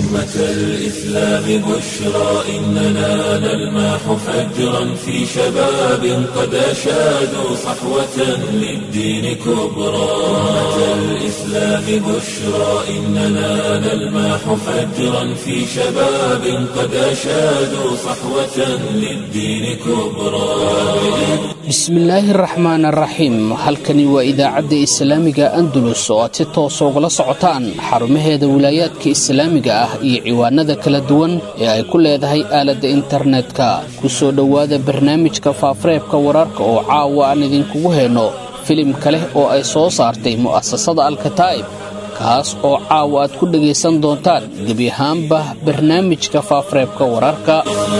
أمة الإسلام بشرى إننا نلمح فجرا في شباب قد أشادوا صحوة للدين كبرى أمة الإسلام بشرى إننا نلمح فجرا في شباب قد أشادوا صحوة للدين كبرى bismillaahi raxmaan araxiim halkani waa idaacadda islaamiga andalus oo aad si toosa ugala socotaan xarumaheeda wilaayaadka islaamiga ah iyo ciwaanada kala duwan ee ay ku leedahay aaladda internetka ku soo dhowaada barnaamijka faafareebka wararka oo caawa aan idinkugu hayno filim kaleh oo ay soo saartay mu'asasada alkataa'ib kaas oo caawa aad ku dhegaysan doontaan gebi ahaanba barnaamijka faafareebka wararka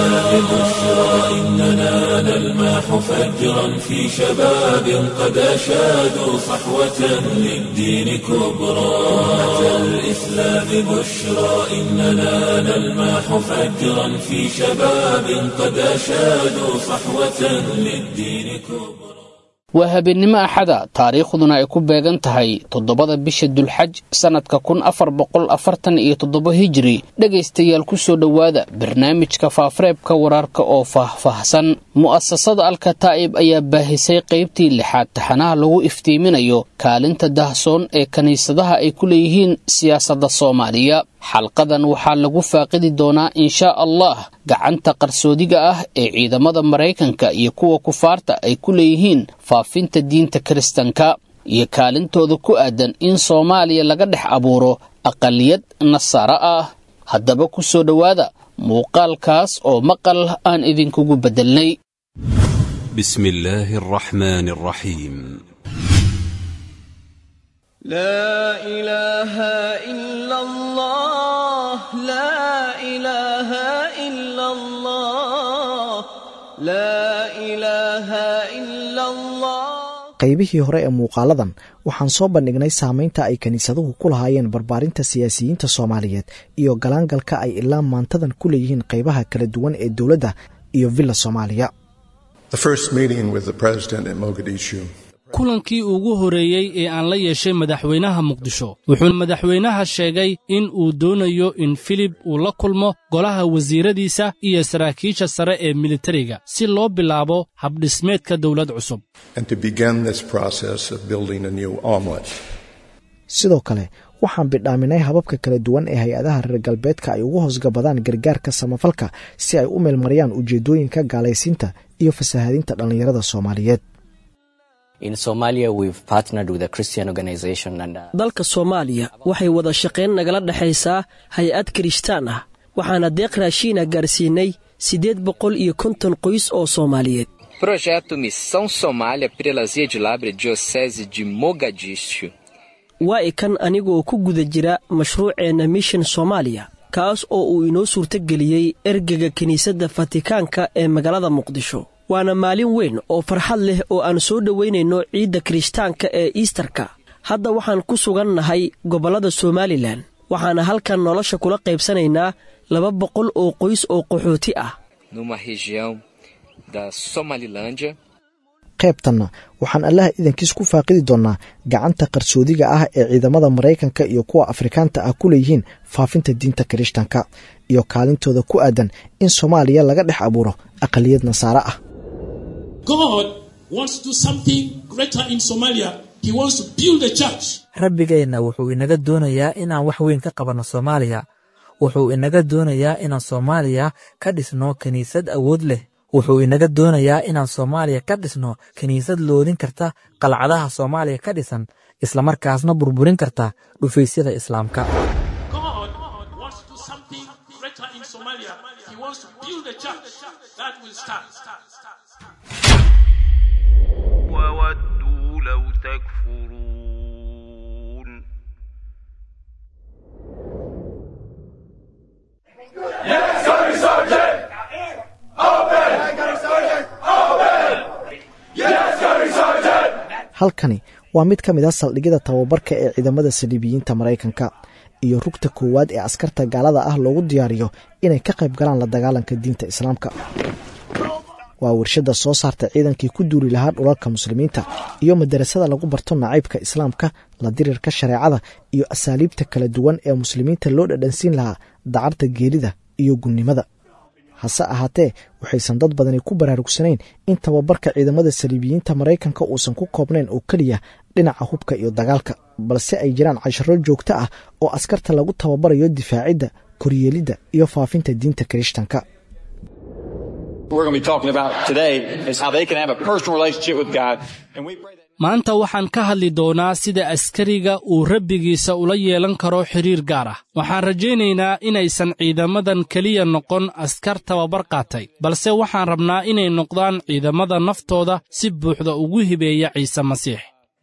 إننا نلمح فجرا في شباب قد أشادوا صحوة للدين كبرى أمة الإسلام بشرى إننا نلمح فجرا في شباب قد أشادوا صحوة للدين كبرى waa habeennimo axada taariikhduna ay ku beegan tahay toddobada bisha dulxaj sannadka kun afar boqol afartan iyo toddoba hijiri dhegaystayaal ku soo dhowaada barnaamijka faafareebka wararka oo faahfaahsan mu'asasada alkataa'ib ayaa baahisay qaybtii lixaad taxanaha lagu iftiiminayo kaalinta dahsoon ee kiniisadaha ay ku leeyihiin siyaasadda soomaaliya xalqadan waxaa lagu faaqidi doonaa inshaa allah gacanta qarsoodiga ah ee ciidamada maraykanka iyo kuwa kufaarta ay ku leeyihiin faafinta diinta kiristanka iyo kaalintooda ku aadan in soomaaliya laga dhex abuuro aqaliyad nasaaro ah haddaba ku soo dhowaada muuqaalkaas oo maqal aan idinkugu beddelnay بسم الله الرحمن الرحيم لا إله إلا الله لا إله إلا الله لا إله إلا الله qaybihii hore ee muuqaaladan waxaan soo bandhignay saamaynta ay kiniisaduhu ku lahaayeen barbaarinta siyaasiyiinta soomaaliyeed iyo galaangalka ay ilaa maantadan ku leeyihiin qaybaha kala duwan ee dowladda iyo villa soomaaliya The first meeting with the president at Mogadishu kulankii ugu horeeyey ee aan la yeeshay madaxweynaha muqdisho wuxuu madaxweynaha sheegay in uu doonayo in filib uu la kulmo golaha wasiiradiisa iyo saraakiisha sare ee militariga si loo bilaabo habdhismeedka dowlad cusub and to begin this process of building a new omelet. sidoo kale waxaan bidhaaminay hababka kala duwan ee hay-adaha reer galbeedka ay ugu hoosgabadaan gargaarka samafalka si ay u meelmariyaan ujeedooyinka gaalaysiinta iyo fasahaadinta dhallinyarada soomaaliyeed In Somalia, we've partnered with a Christian organization and uh, dalka soomaaliya waxay wada shaqayn nagala dhexaysaa hay-ad kirishtaan ah waxaana deeq raashiina gaarsiinay siddeed boqol iyo konton qoys oo soomaaliyeed Projeto Missão Somália pela Zia de Labre Diocese de Mogadishu. waa ikan anigoo ku guda jira mashruuceenna mission soomaaliya kaas oo uu inoo suurtogeliyey ergega kiniisadda fatikaanka ee magaalada muqdisho waana maalin weyn oo farxad leh oo aan soo dhowaynayno ciidda kirishtaanka ee iistarka hadda waxaan ku sugan nahay gobollada somalilan waxaana halkan nolosha kula qaybsanaynaa laba boqol oo qoys oo qaxooti ah numa região da Somalilândia. qaybtanna waxaan allaha idankiis ku faaqidi doonnaa gacanta qarsoodiga ah ee ciidamada maraykanka iyo kuwa afrikaanta ah ku leeyihiin faafinta diinta kirishtanka iyo kaalintooda ku aadan in soomaaliya laga dhex abuuro aqaliyad nasaare ah God wants to do something greater in Somalia. He wants to build a church. rabbigeenna wuxuu inaga doonayaa inaan wax weyn ka qabanno soomaaliya wuxuu inaga doonayaa inaan soomaaliya ka dhisno kiniisad awood leh wuxuu inaga doonayaa inaan soomaaliya ka dhisno kiniisad loodin karta qalcadaha soomaaliya ka dhisan islamarkaasna burburin karta dhufaysyada islaamka God wants to do something greater in Somalia. He wants to build a church that will stand. وودوا لو تكفرون halkani waa mid ka mid a saldhigyada tababarka ee ciidamada saliibiyiinta maraykanka iyo rugta koowaad ee askarta gaalada ah loogu diyaariyo inay ka qayb galaan la dagaalanka diinta islaamka waa warshadda soo saarta ciidankii ku duuli lahaa dhulalka muslimiinta iyo madarasada lagu barto nacaybka islaamka la dirirka shareecada iyo asaaliibta kala duwan ee muslimiinta loo dhadhansiin lahaa dacarta geerida iyo gunnimada hase ahaatee waxaysan dad badani ku baraarugsanayn in tababarka ciidamada saliibiyiinta maraykanka uusan ku koobnayn oo keliya dhinaca hubka iyo dagaalka balse ay jiraan casharo joogto ah oo askarta lagu tababarayo difaacidda koryeelidda iyo faafinta diinta kirishtanka maanta waxaan ka hadli doonaa sida askariga uu rabbigiisa ula yeelan karo xidhiir gaar ah waxaan rajaynaynaa inaysan ciidamadan keliya noqon askar tababar qaatay balse waxaan rabnaa inay noqdaan ciidamada naftooda si buuxda ugu hibeeya ciise masiix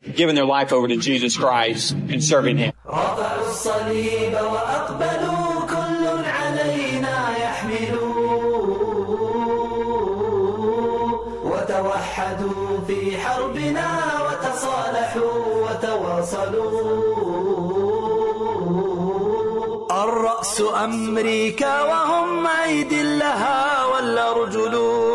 وتوحدوا في حربنا وتصالحوا وتواصلوا الرأس أمريكا وهم أيدي لها والأرجل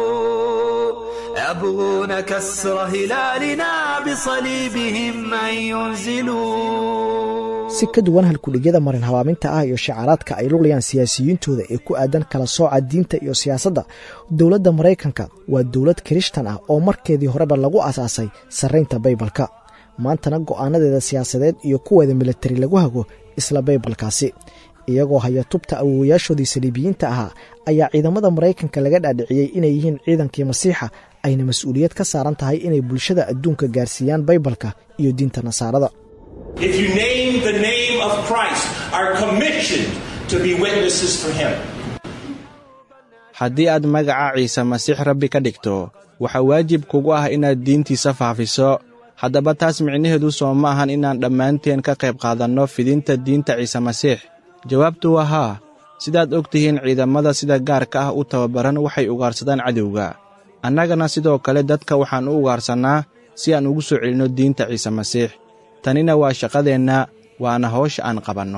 يبغون كسر هلالنا بصليبهم أن ينزلوا si ka duwan halkudhigyada marin habaaminta ah iyo shacaaraadka ay luqlayaan siyaasiyiintooda ee ku aadan kala sooca diinta iyo siyaasadda dowladda maraykanka waa dowlad kirishtan ah oo markeedii horeba lagu asaasay sarraynta baybalka maantana go'aanadeeda siyaasadeed iyo kuweeda militari lagu hago isla baybalkaasi iyagoo haya tubta awoowayaashoodii saliibiyiinta ahaa ayaa ciidamada maraykanka laga dhaadhiciyey inay yihiin ciidankii masiixa ayna mas-uuliyad ka saaran tahay inay bulshada adduunka gaarsiiyaan baybalka iyo diinta nasaarada If you name the name of Christ, are commissioned to be witnesses for him. haddii aad magaca ciise masiix rabbi ka dhigto waxaa waajib kugu ah inaad diintiisa faafiso haddaba taas micnaheedu soo ma ahan inaan dhammaanteen ka qayb qaadanno fidinta diinta ciise masiix jawaabtu waa haa sidaad og tihiin ciidamada sida gaarka ah u tababaran waxay ugaarsadaan cadowga annagana sidoo kale dadka waxaan u ugaarsannaa si aan ugu soo celinno diinta ciise masiix tanina waa shaqadeenna waana hawsha aan qabanno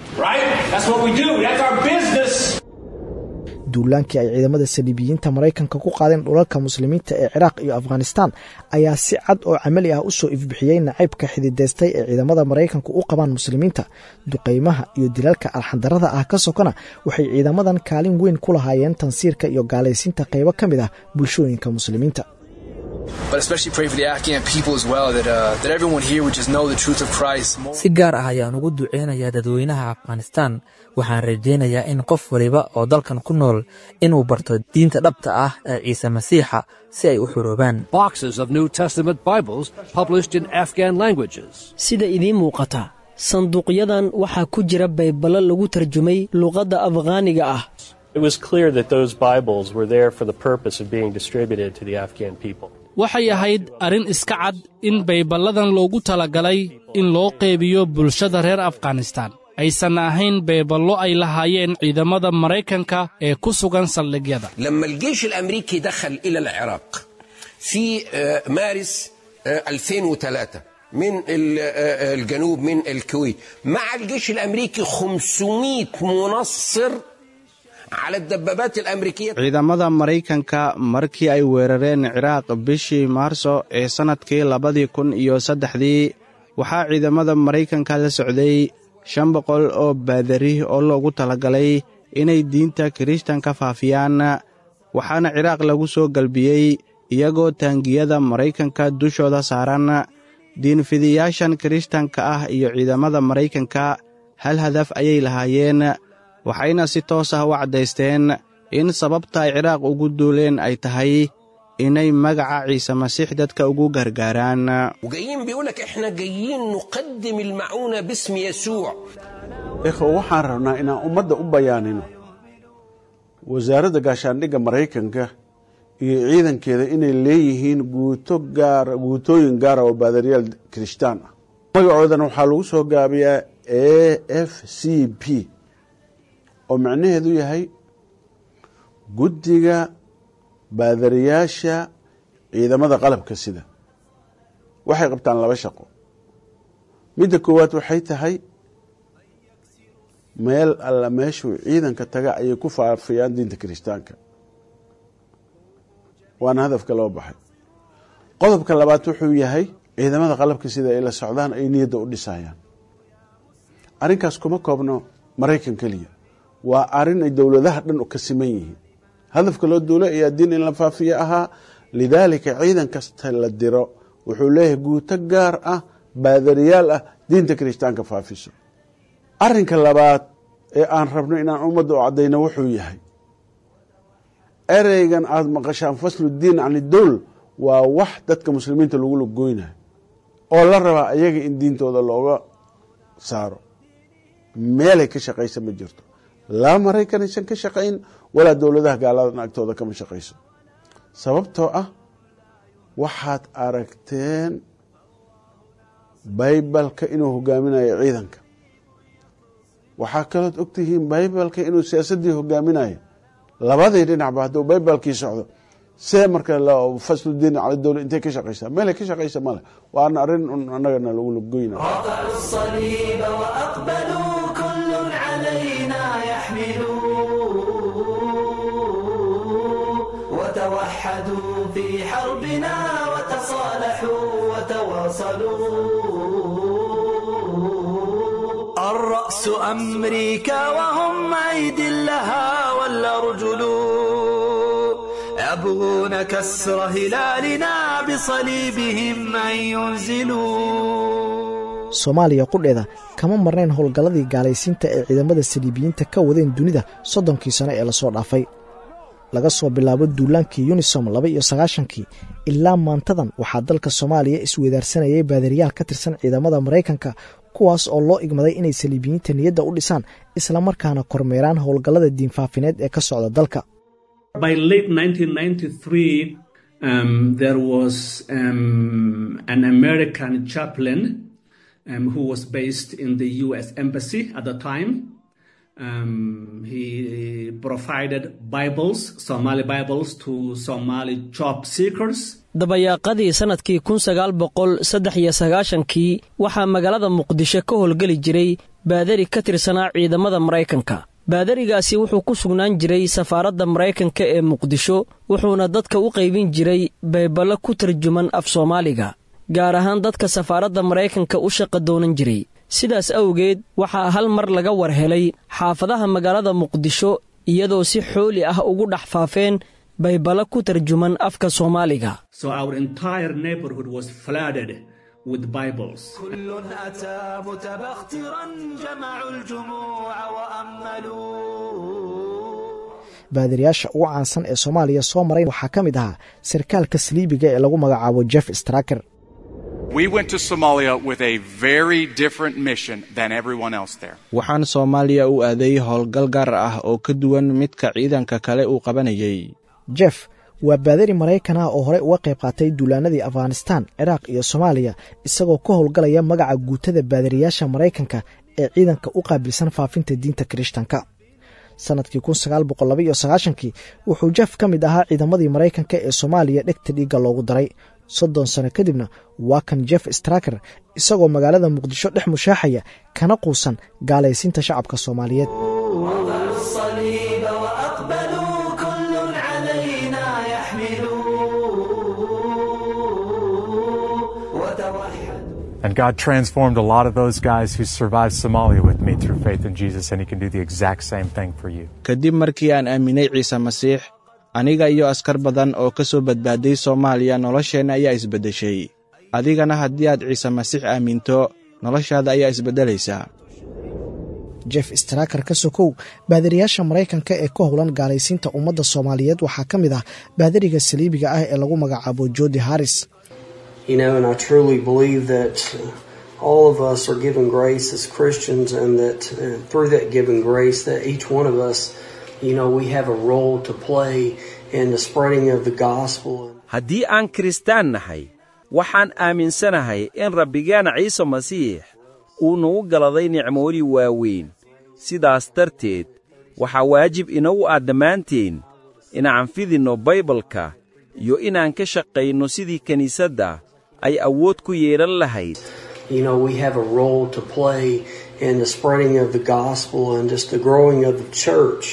duulaankii ay ciidamada saliibiyiinta maraykanka ku qaadeen dhulalka muslimiinta ee ciraaq iyo afghanistaan ayaa si cad oo camali ah u soo ifbixiyey nacaybka xididaystay ee ciidamada maraykanku u qabaan muslimiinta duqaymaha iyo dilalka alxandarada ah ka sokona waxay ciidamadan kaalin weyn ku lahaayeen tansiirka iyo gaalaysiinta qaybo ka mid ah bulshooyinka muslimiinta si gaar ah ayaan ugu duceynayaa dadweynaha afghanistaan waxaan rajaynayaa in qof waliba oo dalkan ku nool inuu barto diinta dhabta ah ee ciise masiixa si ay u xuroobaan sida idiin muuqata sanduuqyadan waxaa ku jira bayballo lagu tarjumay luqadda afghaaniga ah waxay ahayd arrin iska cad in bayballadan loogu talagalay in loo qeybiyo bulshada reer afghanistaan aysan ahayn bayballo ay lahaayeen ciidamada maraykanka ee ku sugan saldhigyada لما الجيش الأمريكي دخل إلى العراق في مارس 2003 من الجنوب من الكويت مع الجيش الأمريكي 500 منصر على الدبابات الأمريكية ciidamada maraykanka markii ay weerareen ciraaq bishii maarso ee sannadkii labadii kun iyo saddexdii waxaa ciidamada maraykanka la socday shan boqol oo baadari oo loogu talagalay inay diinta kirishtanka faafiyaan waxaana ciraaq lagu soo galbiyey iyagoo taangiyada maraykanka dushooda saaran diinfidiyaashan kirishtanka ah iyo ciidamada maraykanka hal hadaf ayay lahaayeen waxayna si toos ah u caddaysteen in sababta ay ciraaq ugu duuleen ay tahay inay magaca ciise masiix dadka ugu gargaaraan وجايين بيقولك احنا جايين نقدم المعونة باسم يسوع ikhwa waxaan rabnaa inaan ummadda u bayaanino wasaaradda gaashaandhigga maraykanka iyo ciidankeeda inay leeyihiin guuto gaara guutooyin gaara oo baadariyaal kirishtaan ah magacoodana waxaa lagu soo gaabiyaa a f c p oo macnaheedu yahay guddiga baadariyaasha ciidamada qalabka sida waxay qabtaan laba shaqo midda koowaad waxay tahay meel alla meeshuu ciidanka taga ayay ku faafiyaan diinta kirishtaanka waana hadafka loo baxay qodobka labaad wuxuu yahay ciidamada qalabka sida ay la socdaan ay niyadda u dhisayaan arrinkaas kuma koobno maraykan keliya waa arrin ay dowladaha dhan ka siman yihiin hadafka loo duulay ayaa diin in la faafiyo ahaa lidaalika ciidan kasta la diro wuxuu leeyahay guuto gaar ah baadariyaal ah diinta kirishtaanka faafiso arinka labaad ee aan rabno inaan ummadda u caddayno wuxuu yahay ereygan aada maqashaan faslu diin can idowl waa wax dadka muslimiinta lagu lagoynayo oo la rabaa ayaga in diintooda looga saaro meelay ka shaqaysa ma jirto laa maraykan aysan ka shaqayn walaa dowladaha gaaladan agtooda kama shaqayso sababtoo ah waxaad aragteen baybalka inuu hogaaminayo ciidanka waxaa kalood ogtihiin baybalka inuu siyaasaddii hogaaminayo labadii dhinacba hadduu baybalkii socdo see marka fasludiin cala dowla intay ka shaqaysaa meelay ka shaqaysa male waana arrin un annagana lagu lagoyna رفعوا الصليب وأقبلوا كل علينا يحملوا وتوحدوا في حربنا وتصالحوا وتواصلوا الرأس أمريكا وهم أيدي لها والأرجل يبغون كسر هلالنا بصليبهم أن ينزلوا soomaaliya qudheeda kama marnayn howlgalladii gaalaysiinta ee ciidamada saliibiyiinta ka wadeen dunida soddonkii sano ee lasoo dhaafay laga soo bilaabo duulaankii yunisom laba iyo sagaashankii ilaa maantadan waxaa dalka soomaaliya isweydaarsanayay baadariyaal ka tirsan ciidamada maraykanka kuwaas oo loo igmaday inay saliibiyiinta niyadda u dhisaan islamarkaana kormeeraan howlgallada diinfaafineed ee ka socda dalka By late 1993, um, there was um, an American chaplain um, who was based in the U.S. Embassy at the time. Um, he provided Bibles, Somali Bibles, to Somali job seekers. dabayaaqadii sannadkii kun sagaal boqol saddex iyo sagaashankii waxaa magaalada muqdisho ka howlgeli jiray baadari ka tirsanaa ciidamada maraykanka baadarigaasi wuxuu ku sugnaan jiray safaaradda maraykanka ee muqdisho wuxuuna dadka u qaybin jiray bayballo ku tarjuman af soomaaliga gaar ahaan dadka safaaradda maraykanka u shaqa doonan jiray sidaas awgeed waxaa hal mar laga war helay xaafadaha magaalada muqdisho iyadoo si xooli ah ugu dhex faafeen bayballo ku tarjuman afka soomaaliga So our entire neighborhood was flooded with Bibles. كل أتى متبخترا جمعوا الجموع وأملوا baadariyaasha ugu caansan ee soomaaliya soo maray waxaa ka mid ahaa sarkaalka saliibiga ee lagu magacaabo jeff straker We went to Somalia with a very different mission than everyone else there. waxaan soomaaliya u aaday howlgal gaar ah oo ka duwan midka ciidanka kale uu qabanayay jeff waa baadari maraykan ah oo horey uga qayb qaatay duulaanadii afghanistan ciraaq iyo soomaaliya isagoo ka howlgalaya magaca guutada baadariyaasha maraykanka ee ciidanka u qaabilsan faafinta diinta kirishtanka sannadkii kun sagaal boqol laba iyo sagaashankii wuxuu jeff ka mid ahaa ciidamadii maraykanka ee soomaaliya dhegta dhiigga loogu daray soddon sano kadibna waa kan jeff straker isagoo magaalada muqdisho dhex mushaaxaya kana quusan gaalaysiinta shacabka soomaaliyeed رفعوا الصليب وأقبلوا كل علينا يحملوا وتوحدوا And God transformed a lot of those guys who survived Somalia with me through faith in Jesus, and He can do the exact same thing for you. kadib markii aan aaminay ciise masiix aniga iyo askar badan oo ka soo badbaaday soomaaliya nolosheenna ayaa isbeddeshay adigana haddii aad ciise masiix aaminto noloshaada ayaa isbeddelaysaa jeff straker ka sokow baadariyaasha maraykanka ee ka howlan gaalaysiinta ummadda soomaaliyeed waxaa ka mid ah baadariga saliibiga ah ee lagu magacaabo jodi harris You know, and I truly believe that uh, all of us are given grace as Christians, and that uh, through that given grace, that each one of us, you know, we have a role to play in the spreading of the gospel. haddii aan kiristaan nahay waxaan aaminsanahay in rabbigeena ciise masiix uu nagu galaday nicmooyin waaweyn sidaas darteed waxaa waajib inagu ah dhammaanteen inaan fidinno baybalka iyo inaan ka shaqayno sidii kiniisadda ay awood ku yeelan lahayd You know, we have a role to play in the spreading of the gospel and just the growing of the church.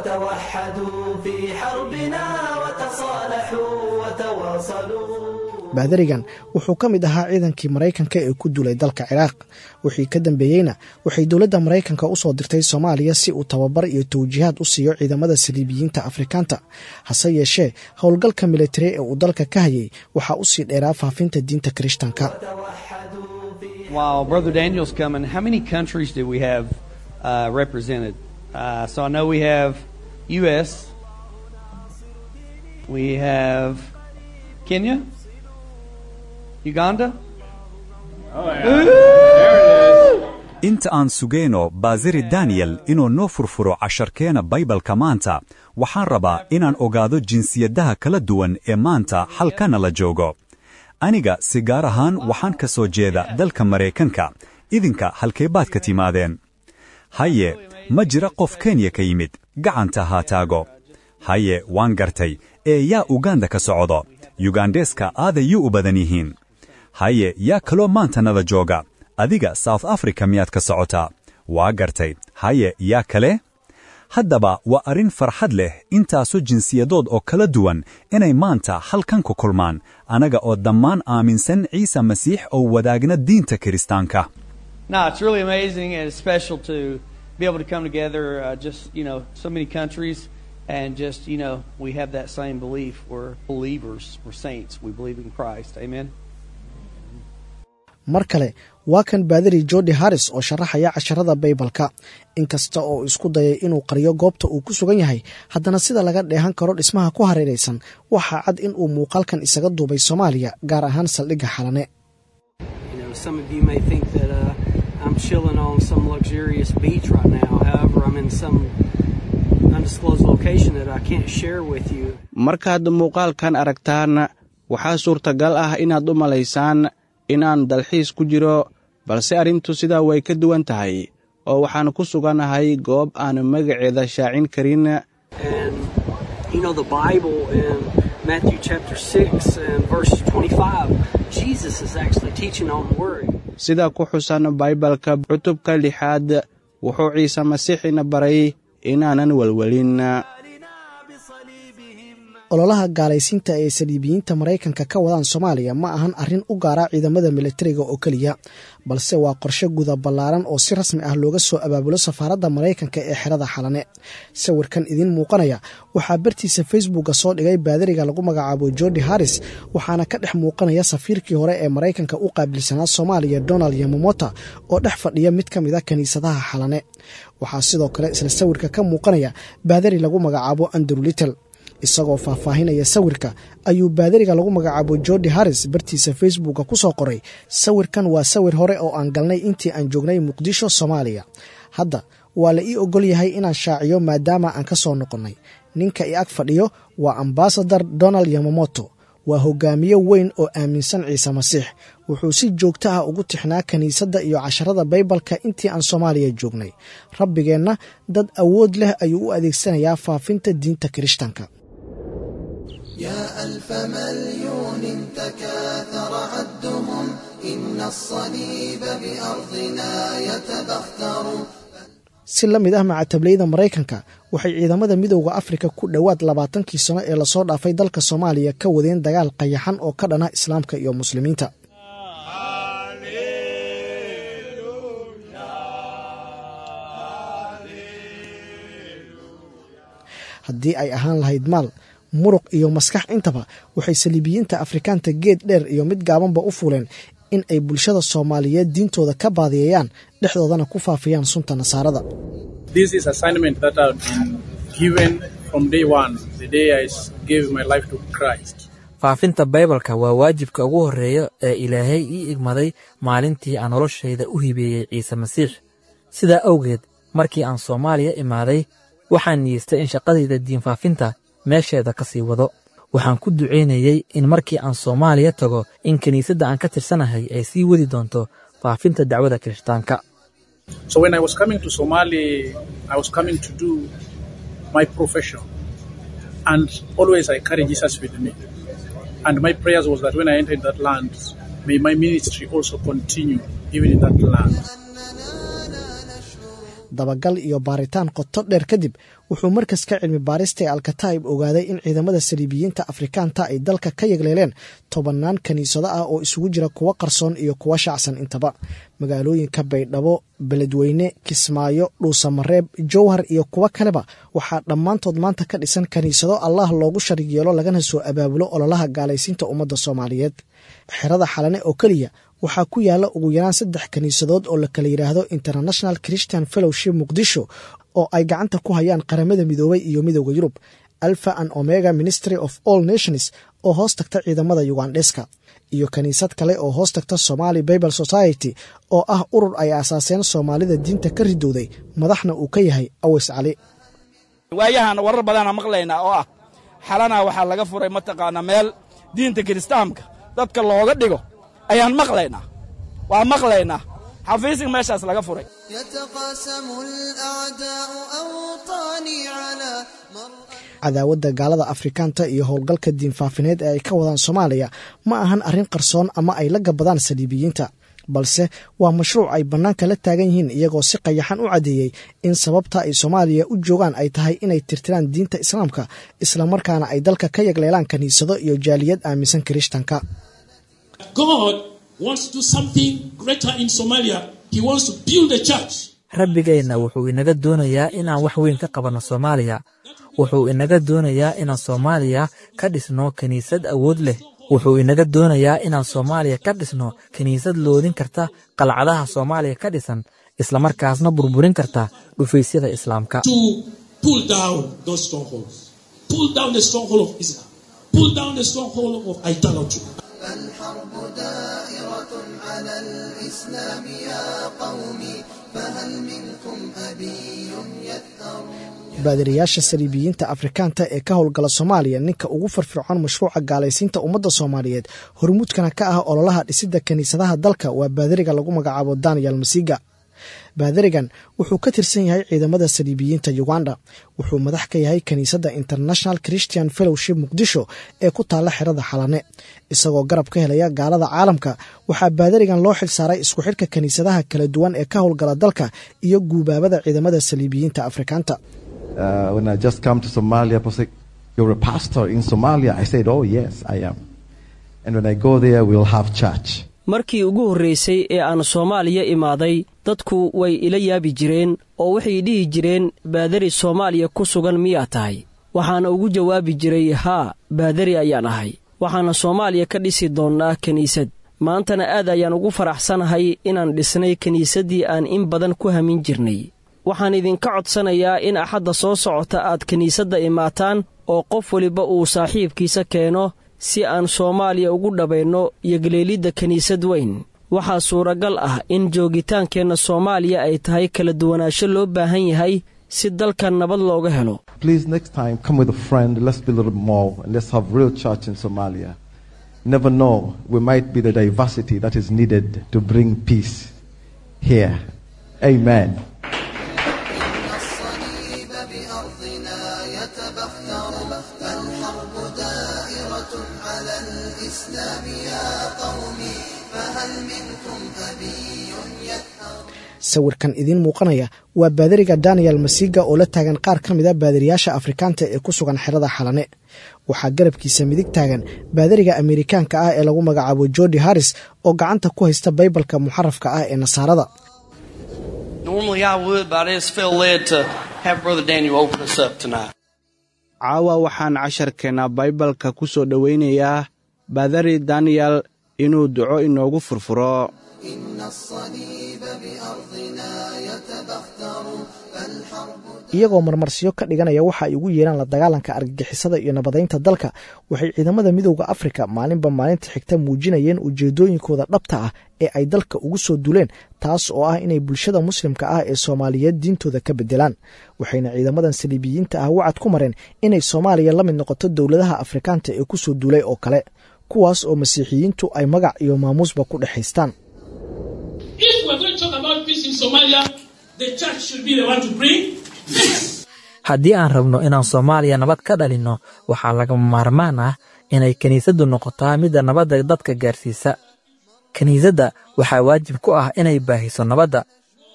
وتوحدوا في حربنا وتصالحوا وتواصلوا baadarigan wuxuu ka mid ahaa ciidankii maraykanka ee ku duulay dalka ciraaq wixii ka dambeeyeyna waxay dowladda maraykanka u soo dirtay soomaaliya si uu tababar iyo tawjiihaad u siiyo ciidamada saliibiyiinta afrikaanta hase yeeshee howlgalka militari ee uu dalka ka hayay waxaa u sii dheeraa faafinta diinta kirishtanka While Brother Daniel's coming, how many countries do we have uh, represented? Uh, so I know we have U.S., we have Kenya, Uganda. inta aan sugayno baasiri daniyel inuu noo furfuro casharkeena baybalka maanta waxaan rabaa inaan ogaado jinsiyadaha kala duwan ee maanta halkana la joogo aniga si gaar ahaan waxaan ka soo jeeda dalka maraykanka idinka halkee baad ka timaadeen haye ma jira qof kenya ka yimid gacanta haa taago haye waan gartay ee yaa uganda ka socdo yugandeska aadayuu u badan yihiin haye yaa kaloo maanta nada jooga adiga south africa miyaad ka socotaa waa gartay haye yaa kale haddaba waa arrin farxad leh intaasoo jinsiyadood oo kala duwan inay maanta halkan ku kulmaan annaga oo dhammaan aaminsan ciise masiix oo wadaagna diinta kiristaanka No, it's really amazing and it's special to be able to come together, uh, just, you know, so many countries and just, you know, we have that same belief. We're believers, we're saints, we believe in Christ. Amen. mar kale waa kan baadari jordi harris oo sharaxaya casharada baybalka inkasta oo isku dayay inuu qariyo goobta uu ku sugan yahay haddana sida laga dheehan karo dhismaha ku hareeraysan waxaa cad in uu muuqaalkan isaga duubay soomaaliya gaar ahaan saldhigga xalane You know, some of you may think that uh, I'm chilling on some luxurious beach right now. However, I'm in some undisclosed location that I can't share with you. markaad muuqaalkan aragtaan waxaa suurtagal ah inaad u malaysaan inaan dalxiis ku jiro balse arrintu sidaa way ka duwan tahay oo waxaan ku sugannahay goob aan magaceeda shaacin karin And you know, the Bible in Matthew chapter 6 and verse 25, Jesus is actually teaching on worry. sida ku xusan baybalka cutubka lixaad wuxuu ciise masiixina baray inaanan welwelin ololaha gaalaysiinta ee saliibiyiinta maraykanka ka wadaan soomaaliya ma ahan arrin u gaara ciidamada militariga oo keliya balse waa qorshe guda ballaaran oo si rasmi ah looga soo abaabulo safaaradda maraykanka ee xerada xalane sawirkan idiin muuqanaya waxaa bartiisa facebooka soo dhigay baadariga lagu magacaabo jordi harris waxaana ka dhex muuqanaya safiirkii hore ee maraykanka u qaabilsanaa soomaaliya donald yamamota oo dhex fadhiya mid ka mid a kiniisadaha xalane waxaa sidoo kale isla sawirka ka muuqanaya baadari lagu magacaabo andrew little isagoo faahfaahinaya sawirka ayuu baadariga lagu magacaabo jordi harris bartiisa facebooka ku soo qoray sawirkan waa sawir hore oo aan galnay intii aan joognay muqdisho soomaaliya hadda waa la ii ogol yahay inaan shaaciyo maadaama aan ka soo noqonnay ninka i ag fadhiyo waa ambasadar donald yamamoto waa hogaamiye weyn oo aaminsan ciise masiix wuxuu si joogto ah ugu tixnaa kiniisadda iyo casharada baybalka intii aan soomaaliya joognay rabbigeenna dad awood leh ayuu u adeegsanayaa faafinta diinta kirishtanka يا ألف مليون تكاثر عدهم إن الصليب بأرضنا يتبختر si la mid ah macatablayda maraykanka waxay ciidamada midowda afrika ku dhowaad labaatankii sano ee lasoo dhaafay dalka soomaaliya ka wadeen dagaal qayaxan oo ka dhana islaamka iyo muslimiinta haddii ay ahaan lahayd maal muruq iyo maskax intaba waxay saliibiyiinta afrikaanta geed dheer iyo mid gaabanba u fuuleen in ay bulshada soomaaliyeed diintooda ka baadiyeeyaan dhexdoodana ku faafiyaan sunta nasaarada This is assignment that I've been given from day one, the day I s- gave my life to Christ. faafinta baybalka waa waajibka ugu horreeya ee ilaahay ii igmaday maalintii aan noloshayda u hibeeyey ciise masiix sidaa awgeed markii aan soomaaliya imaaday waxaan niyeystay in shaqadayda diinfaafinta meesheeda ka sii wado waxaan ku ducaynayey in markii aan soomaaliya tago in kiniisadda aan ka tirsanahay ay sii wadi doonto faafinta dacwada kirishtaanka So when I was coming to Somali, I was coming to do my profession. And always I carry Jesus with me. And my prayers was that when I entered that land, may my ministry also continue even in that land. dabagal iyo baaritaan qoto dheer kadib wuxuu markaska cilmi baarista ee alkataib ogaaday in ciidamada saliibiyiinta afrikaanta ay dalka ka yagleeleen tobannaan kiniisado ah oo isugu jira kuwo qarsoon iyo kuwo shacsan intaba magaalooyinka baydhabo beledweyne kismaayo dhuusamareeb jowhar iyo kuwo kaleba waxaa dhammaantood maanta ka dhisan kiniisado allah loogu sharig yeelo lagana soo abaabulo ololaha gaalaysiinta ummadda soomaaliyeed xerada xalane oo keliya waxaa ku yaala ugu yaraan saddex kiniisadood oo la kala yidhaahdo international christian fellowship muqdisho oo ay gacanta ku hayaan qaramada midoobay iyo midooda yurub alpha and omega ministry of all nations oo hoos tagta ciidamada yugandheska iyo kiniisad kale oo hoos tagta somali bible society oo ah urur ay aasaaseen soomaalida diinta ka ridowday madaxna uu ka yahay aweys cali waayahan warar badaana maqlaynaa oo ah xalana waxaa laga furay mataqaanaa meel diinta kiristaamka dadka looga dhigo ayaan maqlaynaa waa maqlaynaa xafiisig meeshaas laga furay يتقاسم الأعداء أوطاني على cadaawadda gaalada afrikaanta iyo howlgalka diinfaafineed ee ay ka wadaan soomaaliya ma ahan arrin qarsoon ama ay la gabadaan saliibiyiinta balse waa mashruuc ay bannaanka la taagan yihiin iyagoo si qayaxan u caddeeyey in sababta ay soomaaliya u joogaan ay tahay inay tirtiraan diinta islaamka islamarkaana ay dalka ka yagleelaan kiniisado iyo jaaliyad aaminsan kirishtanka God wants to do something greater in Somalia. He wants to build a church. rabbigeenna wuxuu inaga doonayaa inaan wax weyn ka qabanno soomaaliya wuxuu inaga doonayaa inaan soomaaliya ka dhisno kiniisad awood leh wuxuu inaga doonayaa inaan soomaaliya ka dhisno kiniisad loodin karta qalcadaha soomaaliya ka dhisan islamarkaasna burburin karta dhufaysyada islaamka To pull down those strongholds. Pull down the stronghold of Islam. Pull down the stronghold of idolatry. فالحرب دائرة على الإسلام يا قومي فهل منكم أبي يثأر baadiriyaasha saliibiyiinta afrikaanta ee ka howlgala soomaaliya ninka ugu firfircoon mashruuca gaalaysiinta ummadda soomaaliyeed hormuudkana ka ah ololaha dhisidda kiniisadaha dalka waa baadiriga lagu magacaabo daniel masiga baadirigan wuxuu ka tirsan yahay ciidamada saliibiyiinta uganda wuxuu madax ka yahay kiniisadda international christian fellowship muqdisho ee ku taalla xerada xalane isagoo garab ka helaya gaalada caalamka waxaa baadirigan loo xil saaray isku xidhka kiniisadaha kala duwan ee ka howlgala dalka iyo guubaabada ciidamada saliibiyiinta afrikaanta Uh, when I just come to Somalia, people say, You're a pastor in Somalia? I said, Oh, yes, I am. And when I go there, we'll have church. markii ugu horraysay ee aan soomaaliya imaaday dadku way ila yaabi jireen oo waxay dhihi jireen baadari soomaaliya ku sugan miyaa tahay waxaana ugu jawaabi jiray haa baadari ayaan ahay waxaana soomaaliya ka dhisi doonnaa kiniisad maantana aad ayaan ugu faraxsanahay inaan dhisnay kiniisaddii aan in badan ku hamin jirnay waxaan idinka codsanayaa in axadda soo socota aad kiniisadda imaataan oo qof weliba uu saaxiibkiisa keeno si aan soomaaliya ugu dhabayno yogleelidda kiniisad weyn waxaa suuragal ah in joogitaankeenna soomaaliya ay tahay kala duwanaansho loo baahan yahay si dalkan nabad looga helo Please, next time, come with a friend. Let's build a little more and let's have real church in Somalia. Never know, we might be the diversity that is needed to bring peace here. Amen. الصليب بأرضنا يتبختر فالحرب دائرة على الإسلام يا قومي فهل منكم أبي يثأر sawirkan idiin muuqanaya waa baadiriga daniel masiga oo la taagan qaar ka mid a baadiriyaasha afrikaanta ee ku sugan xerada xalane waxaa garabkiisa midig taagan baadiriga amerikaanka ah ee lagu magacaabo jordi harris oo gacanta ku haysta baybalka muxarafka ah ee nasaarada Normally I would, but I just feel led to have Brother Daniel open us up tonight. caawa waxaan casharkeenna baybalka ku soo dhowaynayaa baadari daniyel inuu duco inoogu furfuro إن الصليب بأرضنا يتبختر فالحرب iyagoo marmarsiyo ka dhiganaya waxa ay ugu yeeraan la dagaalanka argagixisada iyo nabadaynta dalka waxay ciidamada midowda afrika maalinba maalinta xigta muujinayeen ujeedooyinkooda dhabta ah ee ay dalka ugu soo duleen taas oo ah inay bulshada muslimka ah ee soomaaliyeed diintooda ka bedelaan waxayna ciidamadan saliibiyiinta ah wacad ku mareen inay soomaaliya la mid noqoto dowladaha afrikaanta ee ku soo duulay oo kale kuwaas oo masiixiyiintu ay magac iyo maamuusba ku dhexaystaan If we're going to talk about peace in Somalia, the church should be the one to bring peace. haddii aan rabno inaan soomaaliya nabad ka dhalinno waxaa lagama maarmaan ah inay kiniisaddu noqotaa midda nabadda dadka gaarsiisa kiniisadda waxaa waajib ku ah inay baahiso nabadda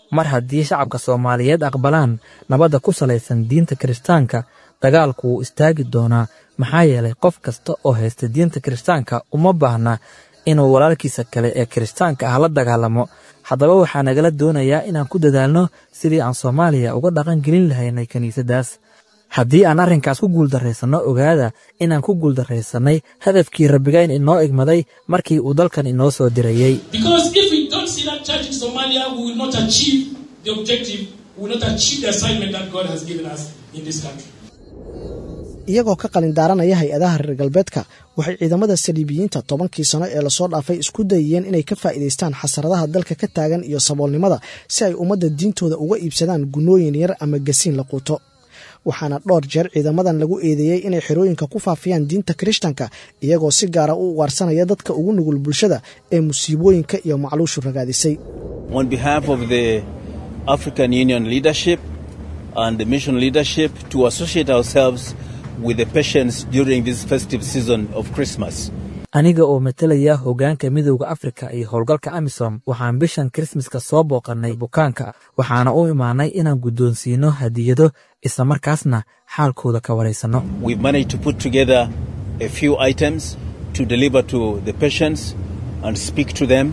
mar haddii shacabka soomaaliyeed aqbalaan nabadda ku salaysan diinta kiristaanka dagaalku wuu istaagi doonaa maxaa yeelay qof kasta oo haysta diinta kiristaanka uma baahna inuu walaalkiisa kale ee kiristaanka ah la dagaalamo haddaba waxaa nagala doonayaa inaan ku dadaalno sidii aan soomaaliya uga dhaqan gelin lahaynay kiniisaddaas haddii aan arrinkaas ku guuldarraysanno ogaada inaan ku guuldarraysannay hadafkii rabbigayn inoo igmaday markii uu dalkan inoo soo dirayey Because if we don't see that church in Somalia, we will not achieve the objective, we will not achieve the assignment that God has given us in this country. iyagoo ka qalin daaranaya hay-adaha reer galbeedka waxay ciidamada saliibiyiinta tobankii sano ee lasoo dhaafay isku dayayeen inay ka faa'iidaystaan xasaradaha dalka ka taagan iyo saboolnimada si ay ummadda diintooda uga iibsadaan gunooyin yar ama gasiin la quuto waxaana dhowr jeer ciidamadan lagu eedeeyey inay xerooyinka ku faafiyaan diinta kirishtanka iyagoo si gaara u ugaarsanaya dadka ugu nugul bulshada ee musiibooyinka iyo macluushu ragaadisay On behalf of the African Union leadership and the mission leadership, to associate ourselves with the patients during this festive season of Christmas. aniga oo matelaya hoggaanka midowda afrika iyo howlgalka amisom waxaan bishan krismaska soo booqannay bukaanka waxaana u imaanay inaan guddoonsiino hadiyado islamarkaasna xaalkooda ka waraysanno We've managed to put together a few items to deliver to the patients and speak to them.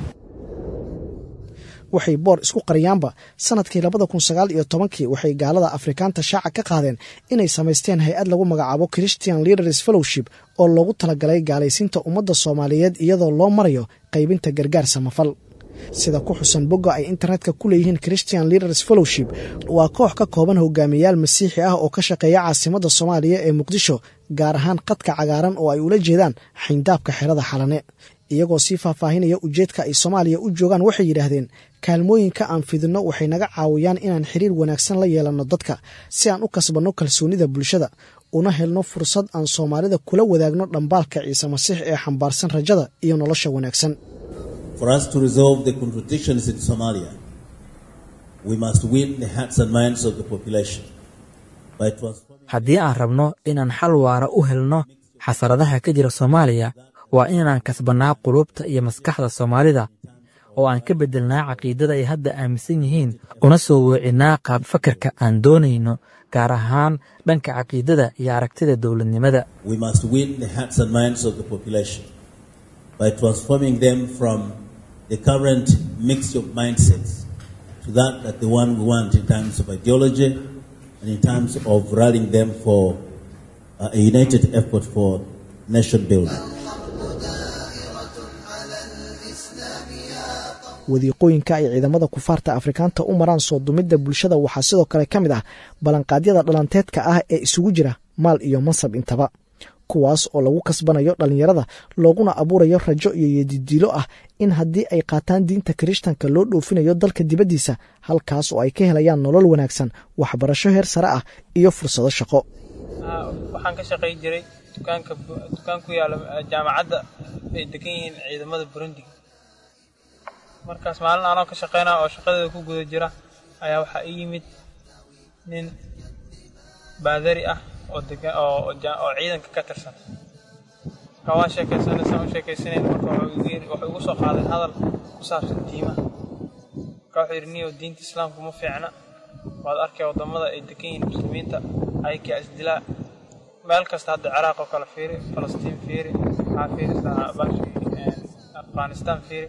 waxay boor isku qariyaanba sanadkii labada kun sagaal iyo tobankii waxay gaalada afrikaanta shaaca ka qaadeen inay samaysteen hay-ad lagu magacaabo christian leaders fellowship oo loogu talagalay gaalaysiinta ummadda soomaaliyeed iyadoo loo marayo qaybinta gargaar samafal sida ku xusan bogga ay internetka ku leeyihiin christian leaders fellowship waa koox ka kooban hogaamiyayaal masiixi ah oo ka shaqeeya caasimadda soomaaliya ee muqdisho gaar ahaan qadka cagaaran oo ay ula jeedaan xayndaabka xerada xalane iyagoo sii faahfaahinaya ujeedka ay soomaaliya u joogaan waxay yidhaahdeen kaalmooyinka aan fidinno waxay naga caawiyaan inaan xiriir wanaagsan la yeelanno dadka si aan u kasbanno kalsoonida bulshada una helno fursad aan soomaalida kula wadaagno dhambaalka ciise masiix ee xambaarsan rajada iyo nolosha wanaagsan For us to resolve the contradictions in Somalia, we must win the hearts and minds of the population by transforming. haddii aan rabno inaan xal waara u helno xasaradaha ka jira soomaaliya waa inaan kasbannaa qulubta iyo maskaxda soomaalida oo aan ka beddelnaa caqiidada ay hadda aaminsan yihiin una soo weecinnaa qaab fakarka aan doonayno gaar ahaan dhanka caqiidada iyo aragtida dowladnimada We must win the hearts and minds of the population by transforming them from the current mixture of mindsets to that that the one we want in terms of ideology and in terms of rallying them for uh, a united effort for nation building. wadiiqooyinka ay ciidamada kufaarta afrikaanta u maraan soo dumidda bulshada waxaa sidoo kale ka mid ah ballanqaadyada dhalanteedka ah ee isugu jira maal iyo mansab intaba kuwaas oo lagu kasbanayo dhallinyarada looguna abuurayo rajo iyo yedidiilo ah in haddii ay qaataan diinta kirishtanka loo dhoofinayo dalka dibaddiisa halkaas oo ay ka helayaan nolol wanaagsan waxbarasho heer sare ah iyo fursado shaqo waxaan ka shaqay jiray dukaanka dukaan ku yaala jaamacadda ay degan yihiin ciidamada burundi markaas maalin anoo ka shaqaynaya oo shaqadeeda ku guda jira ayaa waxaa ii yimid nin baadari ah oo degan oo oo ciidanka ka tirsan marka waan sheekaysanay saan u sheekaysanayn marka wuxuu igu yiri wuxuu igu soo qaaday hadal ku saabsan diimaha marka wuxuu yidhi niyow diinta islaamku ma fiicna waad arkay waddamada ay degan yihiin muslimiinta ayakaa isdilaa meel kasta hadda ciraaq oo kale fiiri falastiin fiiri maxaa fiirisaa bashi afghanistan fiiri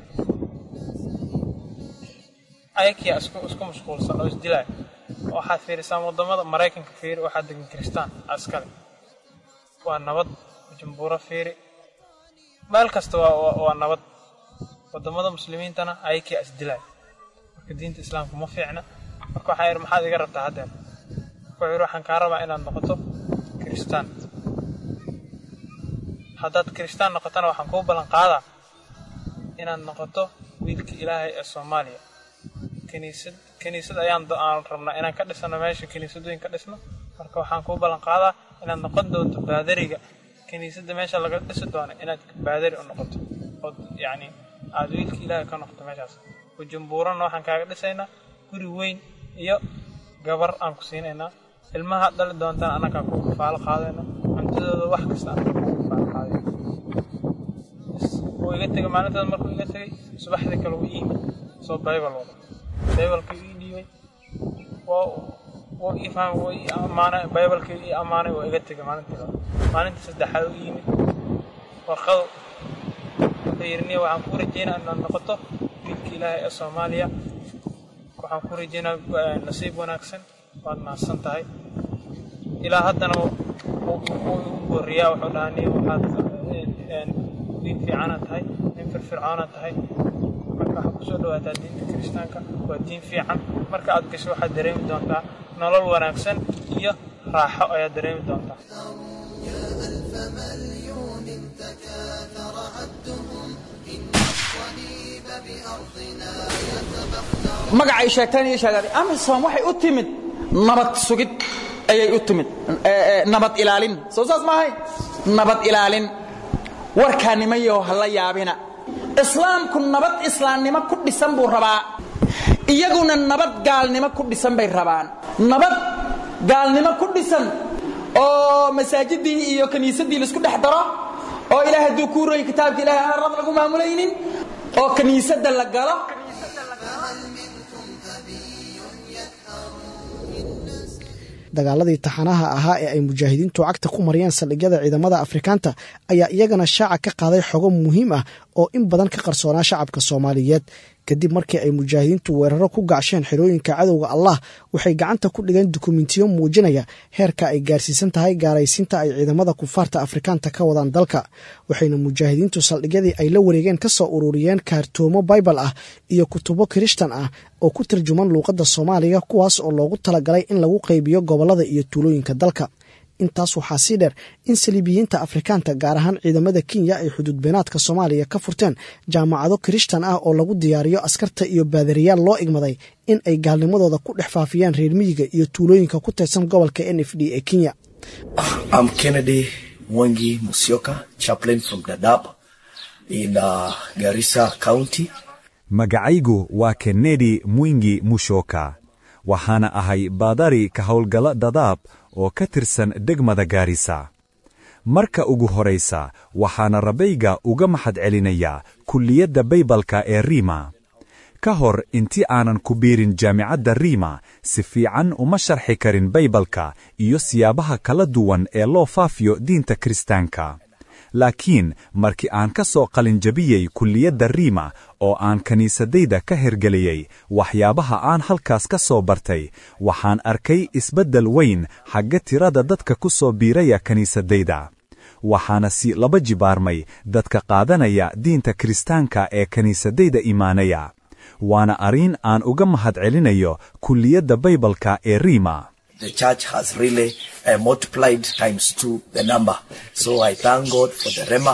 ayakiyaa isku isku mashquulsan oo isdilaya waxaad fiirisaan waddamada maraykanka fiiri waxaa degan kiristaan askale waa nabad jumbuuro fiiri meel kasta waa waa- waa nabad waddamada muslimiintana ayakiyaa isdilaya marka diinta islaamku ma fiicna marka waxaa yidhi maxaad iga rabtaa haddeer wuxuu yidhi waxaan kaa rabaa inaad noqoto kiristaan haddaad kiristaan noqotona waxaan kuu ballan qaadaa inaad noqoto wiilka ilaahay ee soomaaliya kiniisad kiniisad ayaan do- aan rabnaa inaan ka dhisano meesha kiniisadooyin ka dhisno marka waxaan kuu ballan qaadaa inaad noqon doonto baadariga kiniisadda meesha laga dhisi doono inaad baadari u noqoto ood yacni aad wiilka ilaahay ka noqoto meeshaas bujumbuurana waxaan kaaga dhisaynaa guri weyn iyo gabar aan ku siinaynaa ilmaha dhali doontaan annagaa ku kafaalo qaadayno cuntadooda wax kasta annagaa ku kafaalo qaadayno wuu iga tegay maalintaas markuu iga tegay subaxdii kale wuu ii yimid soo baybal wada baybalka ii dhiibay waa waa ii fahmay waa ii ammaanay baybalkii ii ammaanay waa iga tegay maalintii hore maalintii saddexaad u yimid warqadu wuxuu yidhi niya waxaan ku rajeynaa inaad noqoto wiilka ilaahay ee soomaaliya waxaan ku rajeynaa nasiib wanaagsan waad mahadsan tahay ilaa haddana wuu igu booriyaa wuxuu dhahaa niya waxaad wiil fiicana tahay nin firfircoona tahay marka waxaa kusoo dhawaataa diinta kiristaanka waa diin fiican marka aad gasho waxaad dareemi doontaa nolol wanaagsan iyo raaxo ayaad dareemi doontaa magacay sheegteen iyo sheegaday amisom waxay u timid nabad sugid ayay u timid nabad ilaalin soo saas maahay nabad ilaalin warkaa nimayaho ha la yaabina islaamku nabad islaamnimo ku dhisan buu rabaa iyaguna nabad gaalnimo ku dhisan bay rabaan nabad gaalnimo ku dhisan oo masaajidii iyo kiniisadii laisku dhex daro oo ilaah hadduu kuu royi kitaabka ilahay aan rab lagu maamulaynin oo kiniisadda la galo dagaaladii taxanaha ahaa ee ay mujaahidiintu cagta ku mariyeen saldhigyada ciidamada afrikaanta ayaa iyagana shaaca ka qaaday xogo muhiim ah oo in badan ka qarsoonaa shacabka soomaaliyeed kadib markii ay mujaahidiintu weeraro ku gacsheen xerooyinka cadowga allah waxay gacanta ku dhigeen dukumentiyo muujinaya heerka ay gaarsiisan tahay gaaraysiinta ay ciidamada kufaarta afrikaanta ka wadaan dalka waxayna mujaahidiintu saldhigyadii ay la wareegeen ka soo ururiyeen kaartoomo baybal ah iyo kutubo kirishtan ah oo ku tarjuman luuqadda soomaaliga kuwaas oo loogu talagalay in lagu qaybiyo gobollada iyo tuulooyinka dalka intaas waxaa sii dheer in saliibiyiinta afrikaanta gaar ahaan ciidamada kenya ay xuduud beenaadka soomaaliya ka furteen jaamacado kirishtan ah oo lagu diyaariyo askarta iyo baadariyaal loo igmaday in ay gaalnimadooda ku dhex faafiyaan reer miyiga iyo tuulooyinka ku tirsan gobolka n f d ee kenya I'm Kennedy Mwangi Musyoka, chaplain from Dadaab in uh, Garissa County. magacaygu waa kennedi mwingi mushoka waxaana ahay baadari ka howlgalla dadaab oo ka tirsan degmada gaarisa marka ugu horaysa waxaana rabayga uga maxad celinayaa kulliyadda baybalka ee riima ka hor intii aanan ku biirin jaamicadda riima si fiican uma sharxi karin baybalka iyo siyaabaha kala duwan ee loo faafiyo diinta kiristaanka laakiin markii aan ka soo qalinjabiyey kulliyadda riima oo aan kiniisadayda ka hergeliyey waxyaabaha aan halkaas ka soo bartay waxaan arkay isbeddel weyn xagga tirada dadka ku soo biiraya kiniisadayda waxaana si laba jibaarmay dadka qaadanaya diinta kiristaanka ee kiniisadayda imaanaya waana arrin aan uga mahad celinayo kulliyadda baybalka ee riima The church has really uh, multiplied times two the number. So I thank God for the Rema.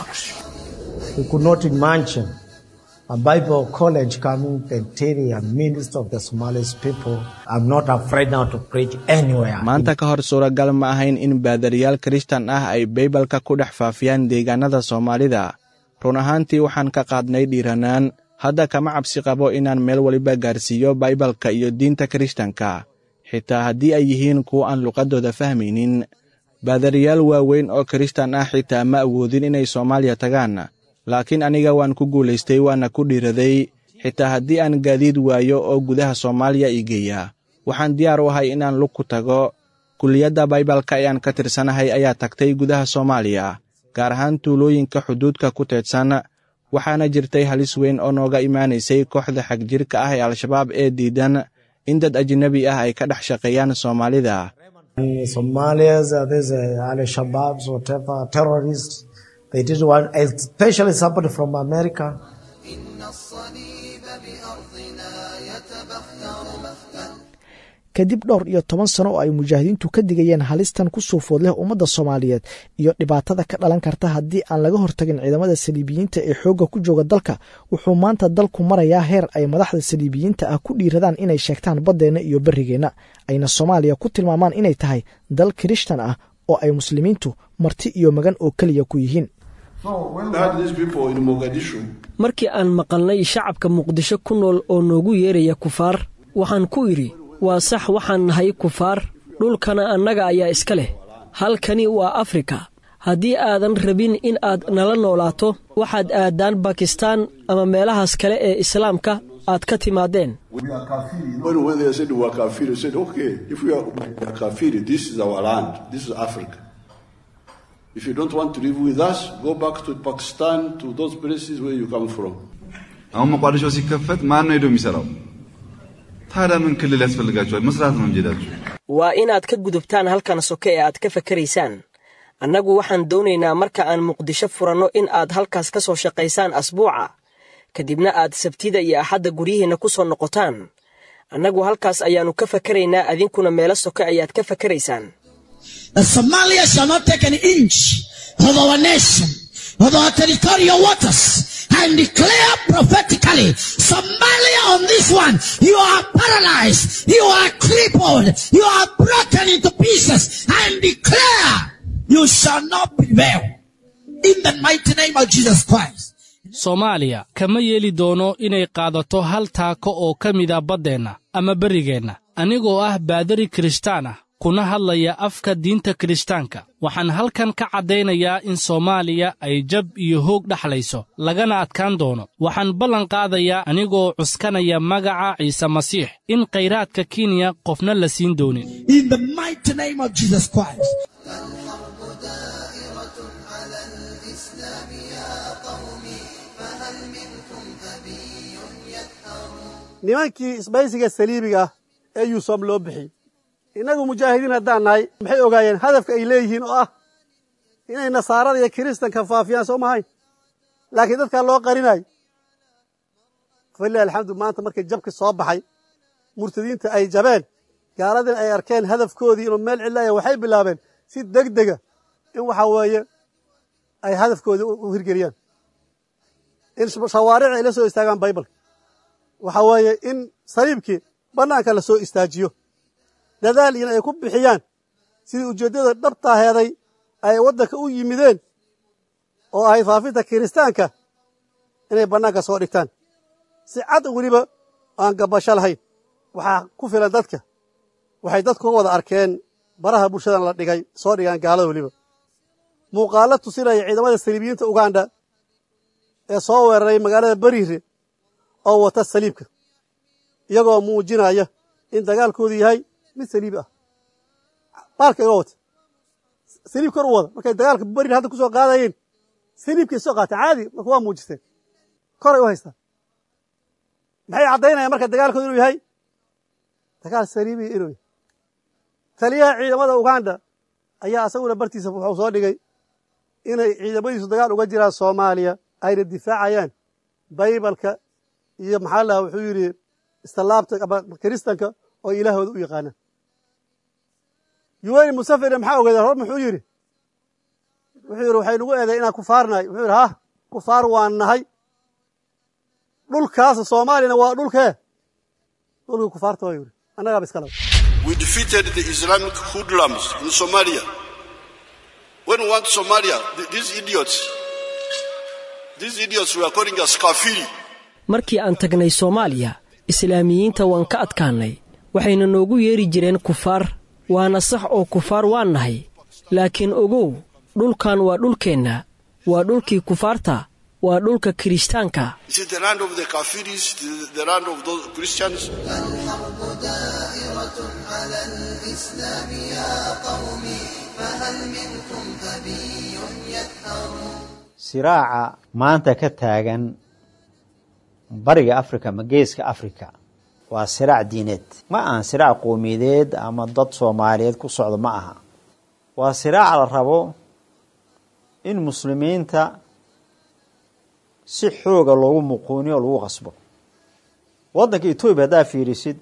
We could not imagine a Bible college coming and telling a minister of the Somalis people, I'm not afraid now to preach anywhere. maanta ka hor suuragal ma ahayn in baadariyaal kirishtan ah ay baybalka ku dhex faafiyaan deegaanada soomaalida run ahaantii waxaan ka qaadnay dhiiranaan hadda kama cabsi qabo inaan meel waliba gaarsiiyo baybalka iyo diinta kirishtanka xitaa haddii ay yihiin kuwo aan luqaddooda fahmaynin baadariyaal waaweyn oo kirishtan ah xitaa ma awoodin inay soomaaliya tagaan laakiin aniga waan ku guulaystay waana ku dhiiraday xitaa haddii aan gaadiid waayo oo gudaha soomaaliya ii geeya waxaan diyaar u ahay inaan lug ku tago kulliyadda baybalka ee aan ka tirsanahay ayaa tagtay gudaha soomaaliya gaar ahaan tuulooyinka xuduudka ku teedsan waxaana jirtay halis weyn oo nooga imaanaysay kooxda xagjirka ah ee al-shabaab ee diidan in dad ajnabi ah ay ka dhex shaqeeyaan soomaalida In Somalians, uh, there's uh, Al Shabaabs, whatever, terrorists. They did one, especially somebody from America. kadib dhowr iyo toban sano oo ay mujaahidiintu ka digayeen halistan ku soo food leh ummadda soomaaliyeed iyo dhibaatada ka dhalan karta haddii aan laga hortagin ciidamada saliibiyiinta ee xoogga ku jooga dalka wuxuu maanta dalku marayaa heer ay madaxda saliibiyiinta ah ku dhiiradaan inay sheegtaan baddeenna iyo berrigeenna ayna soomaaliya ku tilmaamaan inay tahay dal kirishtan ah oo ay muslimiintu marti iyo magan oo keliya ku yihiin markii aan maqalnay shacabka muqdisho ku nool oo noogu yeeraya kufaar waxaan ku idhi waa sax waxaan nahay kufaar dhulkana annaga ayaa iska leh halkani waa afrika haddii aadan rabin in aad nala noolaato waxaad aaddaan bakistaan ama meelahaas kale ee islaamka aad ka timaadeen When, when they said we are kafir, they said, okay, if we are, we are kafir, this is our land, this is Africa. If you don't want to live with us, go back to Pakistan, to those places where you come from. አሁን መቋደሾ ሲከፈት ማን ነው ሄዶ የሚሰራው? ታዲያ ምን ክልል ያስፈልጋቸዋል? መስራት ነው እንጂ ሄዳችሁ። waa inaad ka gudubtaan halkan soke ee aad ka fakaraysaan annagu waxaan doonaynaa marka aan muqdisho furanno in aad halkaas ka soo shaqaysaan asbuuca kadibna aad sabtida iyo axadda guryihiinna ku soo noqotaan annagu halkaas ayaannu ka fakaraynaa adinkuna meelo soke ayaad ka fakaraysaan that Somalia shall not take an inch of our nation, of our territorial waters, and declare prophetically, Somalia on this one, you are paralyzed, you are crippled, you are broken into pieces, and declare, you shall not prevail. In the mighty name of Jesus Christ. soomaaliya kama yeeli doono inay qaadato hal taako oo ka mida baddeenna ama berrigeenna anigoo ah baadari kirishtaan ah kuna hadlaya afka diinta kirishtaanka waxaan halkan ka caddaynayaa in soomaaliya ay jab iyo hoog dhaxlayso lagana adkaan doono waxaan ballan qaadayaa anigoo cuskanaya magaca ciise masiix in khayraadka kenya qofna la siin doonin In the mighty name of Jesus Christ. nimankii isbaysiga saliibiga ee yuusuf loo bixiyey innagu mujaahidiin haddaan nahay maxay ogaayeen hadafka ay leeyihiin oo ah inay nasaarada iyo kiristanka faafiyaan soo mahayn laakiin dadkaa loo qarinayo falilah alxamdu maanta markay jabki soo baxay murtadiinta ay jabeen gaaladina ay arkeen hadafkoodii inuu meel cidlaaya waxay bilaabeen si deg dega in waxa weeye ay hadafkoodii u hirgeliyaan in shawaaric ay la soo istaagaan baybalka waxa weeye in saliibkii bannaanka la soo istaajiyo dadaal ina ay ku bixiyaan sidii ujeeddada dhabtaaheeday ay waddanka u yimideen oo ahayd faafinta kiristaanka inay bannaanka soo dhigtaan si cad weliba aan gabasho lahayn waxaa ku filan dadka waxay dadku wada arkeen baraha bulshadan la dhigay soo dhigaan gaalada weliba muuqaallo tusinaya ciidamada saliibiyiinta uganda ee soo weeraray magaalada beriire oo wata saliibka iyagoo muujinaya in dagaalkoodu yahay mid saliibi ah baalka iga wata saliib kor u wada markay dagaalka beriir hadda ku soo qaadayeen saliibkay soo qaateen caadi marka waa muujisteen koray u haystaan maxay caddaynayaan marka dagaalkoodu inuu yahay dagaal saliibiya inuu yahay taliyaha ciidamada uganda ayaa asaguna bartiisa wuxuu soo dhigay inay ciidamadiisu dagaal uga jiraan soomaaliya ayna difaacayaan baybalka iyo maxaa lahaa wuxuu yidhi islaabta ama kiristanka oo ilaahooda u yaqaanaan yuweyni musafirna maxaa ogeedeen hor muxuu yidhi wuxuu yidhi waxay nagu eeday inaan kufaarnahay wuxuu yidhi hah kufaar waan nahay dhulkaasa soomaaliyana waa dhulkee dhulkii kufaarta waa yidhi annagaaba iska laba We defeated the Islamic hoodlums in Somalia. When we went to Somalia, th- these idiots, these idiots were calling us kafiri. markii aan tagnay soomaaliya islaamiyiinta waan ka adkaannay waxayna noogu yeeri jireen kufaar waana sax oo kufaar waan nahay laakiin ogow dhulkan waa dhulkeenna waa dhulkii kufaarta waa dhulka kirishtaanka Is it the land of the kafiris, the, the land of those Christians? الحرب دائرة على الإسلام يا قومي فهل منكم أبي يثأر siraaca maanta ka taagan bariga afrika ama geeska afrika waa siraac diineed ma ahan siraac qowmiyadeed ama dad soomaaliyeed ku socdo ma aha waa siraac la rabo in muslimiinta si xooga loogu muquuniyo o lagu qasbo waddanka etoobiya haddaa fiirisid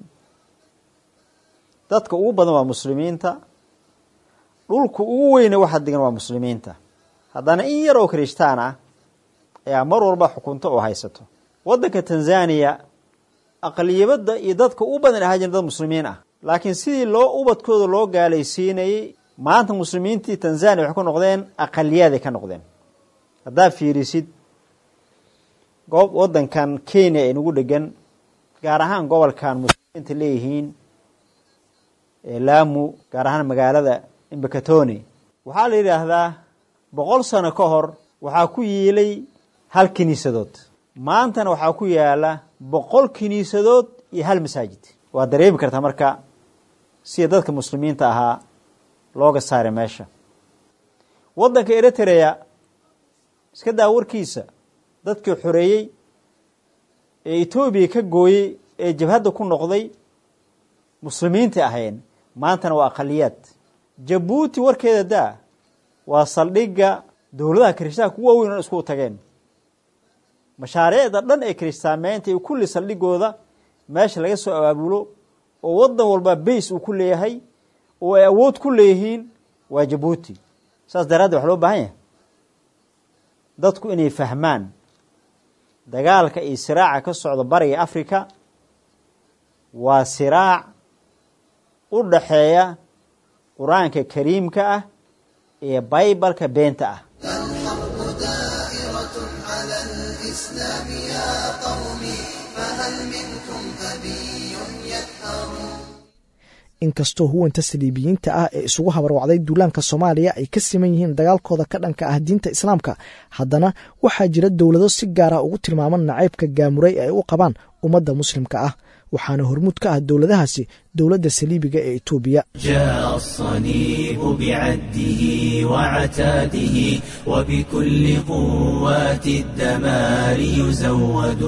dadka ugu badan waa muslimiinta dhulka ugu weyne waxa degan waa muslimiinta haddana in yar oo kirishtaan ah ayaa mar walba xukunto oo haysato waddanka tanzaniya aqliyabadda iyo dadka u badan ahaa jiren dad muslimiin ah laakiin sidii loo ubadkooda loo gaalaysiinayey maanta muslimiintii tanzaniya waxay ku noqdeen aqaliyaaday ka noqdeen haddaa fiirisid goob waddankan kenya ee nagu dhegan gaar ahaan gobolkan muslimiinta leeyihiin ee laamu gaar ahaan magaalada imbakatoni waxaa la yidhaahdaa boqol sano ka hor waxaa ku yiilay hal kiniisadood maantana waxaa ku yaala boqol kiniisadood iyo hal masaajid waa dareemi kartaa marka sida dadka muslimiinta ahaa looga saaray meesha waddanka eritrea iska daa warkiisa dadkii xoreeyey ee etoobiya ka gooyey ee jabhadda ku noqday muslimiinta ahayn maantana waa aqaliyaad jabuuti warkeeda daa waa saldhigga dowladaha kirishtaanka ku waaweyn o isku tageen mashaariicda dhan ee kiristaameynta iyo kulli saldhigooda meesha laga soo abaabulo oo waddan walba bays uu ku leeyahay oo ay awood ku leeyihiin waa jabuuti saas daraaddeed waxa loo baahan yahay dadku inay fahmaan dagaalka iyo siraaca ka socda bariga africa waa siraac u dhaxeeya qur-aanka kariimka ah ee baybalka beenta ah الحرب دائرة على الإسلام يا قوم فهل منكم أبي يدهر inkastoo huwanta saliibiyiinta ah ee isugu habarwacday duulaanka soomaaliya ay ka siman yihiin dagaalkooda ka dhanka ah diinta islaamka haddana waxaa jira dowlado si gaara ugu tilmaaman nacaybka gaamuray ay u qabaan ummadda muslimka ah waxaana hormuud ka ah dowladahaasi dowladda saliibiga ee etoobiya جاء الصليب بعده وعتاده وبكل قوات الدمار يزود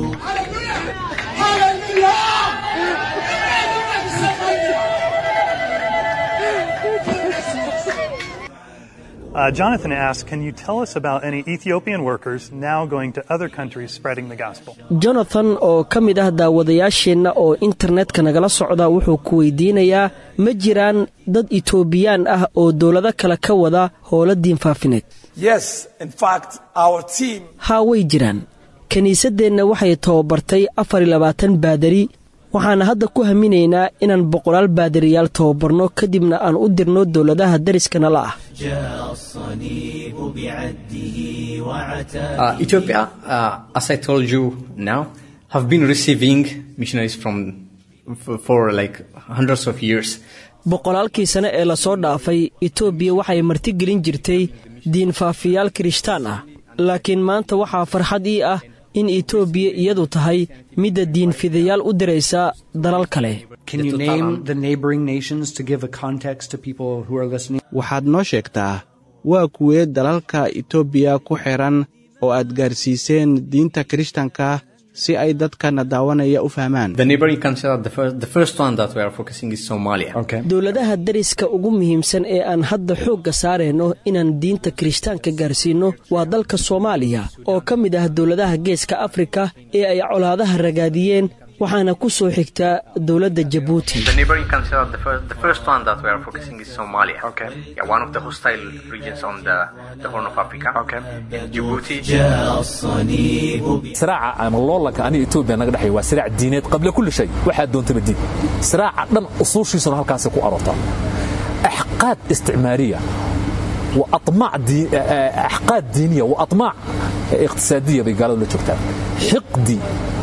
Uh, Jonathan asked, Can you tell us about any Ethiopian workers now going to other countries spreading the gospel? jonathan oo ka mid ah daawadayaasheenna oo internetka nagala socda wuxuu ku weydiinayaa ma jiraan dad itoobiyaan ah oo dowlado kale ka wada howlo diin faafineed Yes, in fact, our team haa way jiraan kiniisaddeenna waxay tababartay afar iyo labaatan baadari waxaana hadda ku haminaynaa inaan boqolaal baadariyaal tababarno kadibna aan u dirno dowladaha dariskana la ah جاء الصليب بعده وعتاده Uh, Ethiopia, uh, as I told you now, have been receiving missionaries from for, for like hundreds of years. boqolaalkii sane ee lasoo dhaafay etoobiya waxay martigelin jirtay diinfaafiyaal kirishtaan ah laakiin maanta waxaa farxad ii ah in etoobiya iyadu tahay midda diinfidayaal u diraysa dalal kale Can you name the neighboring nations to give a context to people who are listening? waxaad noo sheegtaa waa kuwee dalalka etoobiya ku xiran oo aad gaarsiiseen diinta kirishtanka si ay dadkana daawanaya u fahmaan The neighboring country, the first, the first one that we are focusing is Somalia. Okay. dowladaha dariska ugu muhiimsan ee aan hadda xoogga saarayno inaan diinta kirishtaanka gaarsiinno waa dalka soomaaliya oo ka mid ah dowladaha geeska afrika ee ay colaadaha ragaadiyeen waxaana ku soo xigta dowladda jabuuti The neighboring country, the first, the first one that we are focusing is Somalia. Okay. Yeah, one of the hostile regions on the, the Horn of Africa. Okay. Djibouti. جاء الصليب siraaca ama loolanka aniga etoobiya naga dhexeeya waa siraac diineed qabla kulli shay waxaad doontaba diin siraaca dhan usuushiisuna halkaasi ku aroortaa axqaad isticmaariya wa aطmaac dii- eh, axqaad diiniya wa aطmaac iqtisaadiya bay gaaladu la joogtaa xiqdi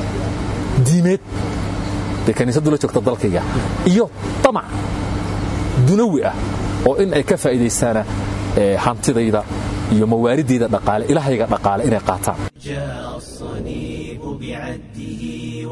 diimeed bay kaniisadu la joogta dalkayga iyo tamac dunawi ah oo in ay ka faa'iidaystaana eh, hantidayda iyo mawaaridayda dhaqaale ilahayga dhaqaale inay qaataan جاء الصليب بعده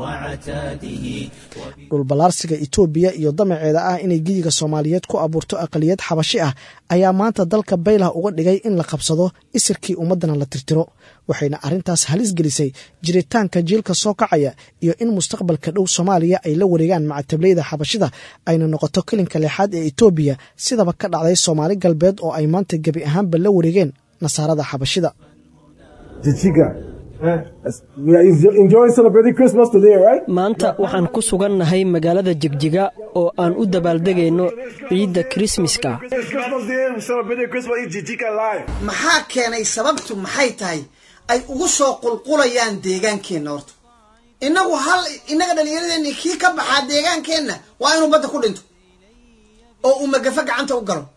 وعتاده dhulballaarsiga etoobiya iyo damaceeda ah inay geyiga soomaaliyeed ku abuurto aqaliyad xabashi ah ayaa maanta dalka baylah uga dhigay in la qabsado isirkii ummaddana la tirtiro waxayna arrintaas halis gelisay jiritaanka jiilka soo kacaya iyo in mustaqbalka dhow soomaaliya ay la wareegaan macatablayda xabashida ayna noqoto kelinka leexaad ee etoobiya sidaba ka dhacday soomaali galbeed oo ay maanta gebi ahaanba la wareegeen nasaarada xabashida Chichiga. Eh, we are enjoying celebrating Christmas today, right? maanta waxaan ku sugannahay magaalada jegjiga oo aan u dabaaldegayno ciidda kirismaska It's Christmas Day. We're celebrating Christmas in Chichiga live. maxaa keenay sababtu maxay tahay ay ugu soo qulqulayaan deegaankeenna horta innagu hal innaga dhallinyaradeenni kii ka baxaa deegaankeenna waa inuu badda ku dhinto oo uu magafa gacanta u galo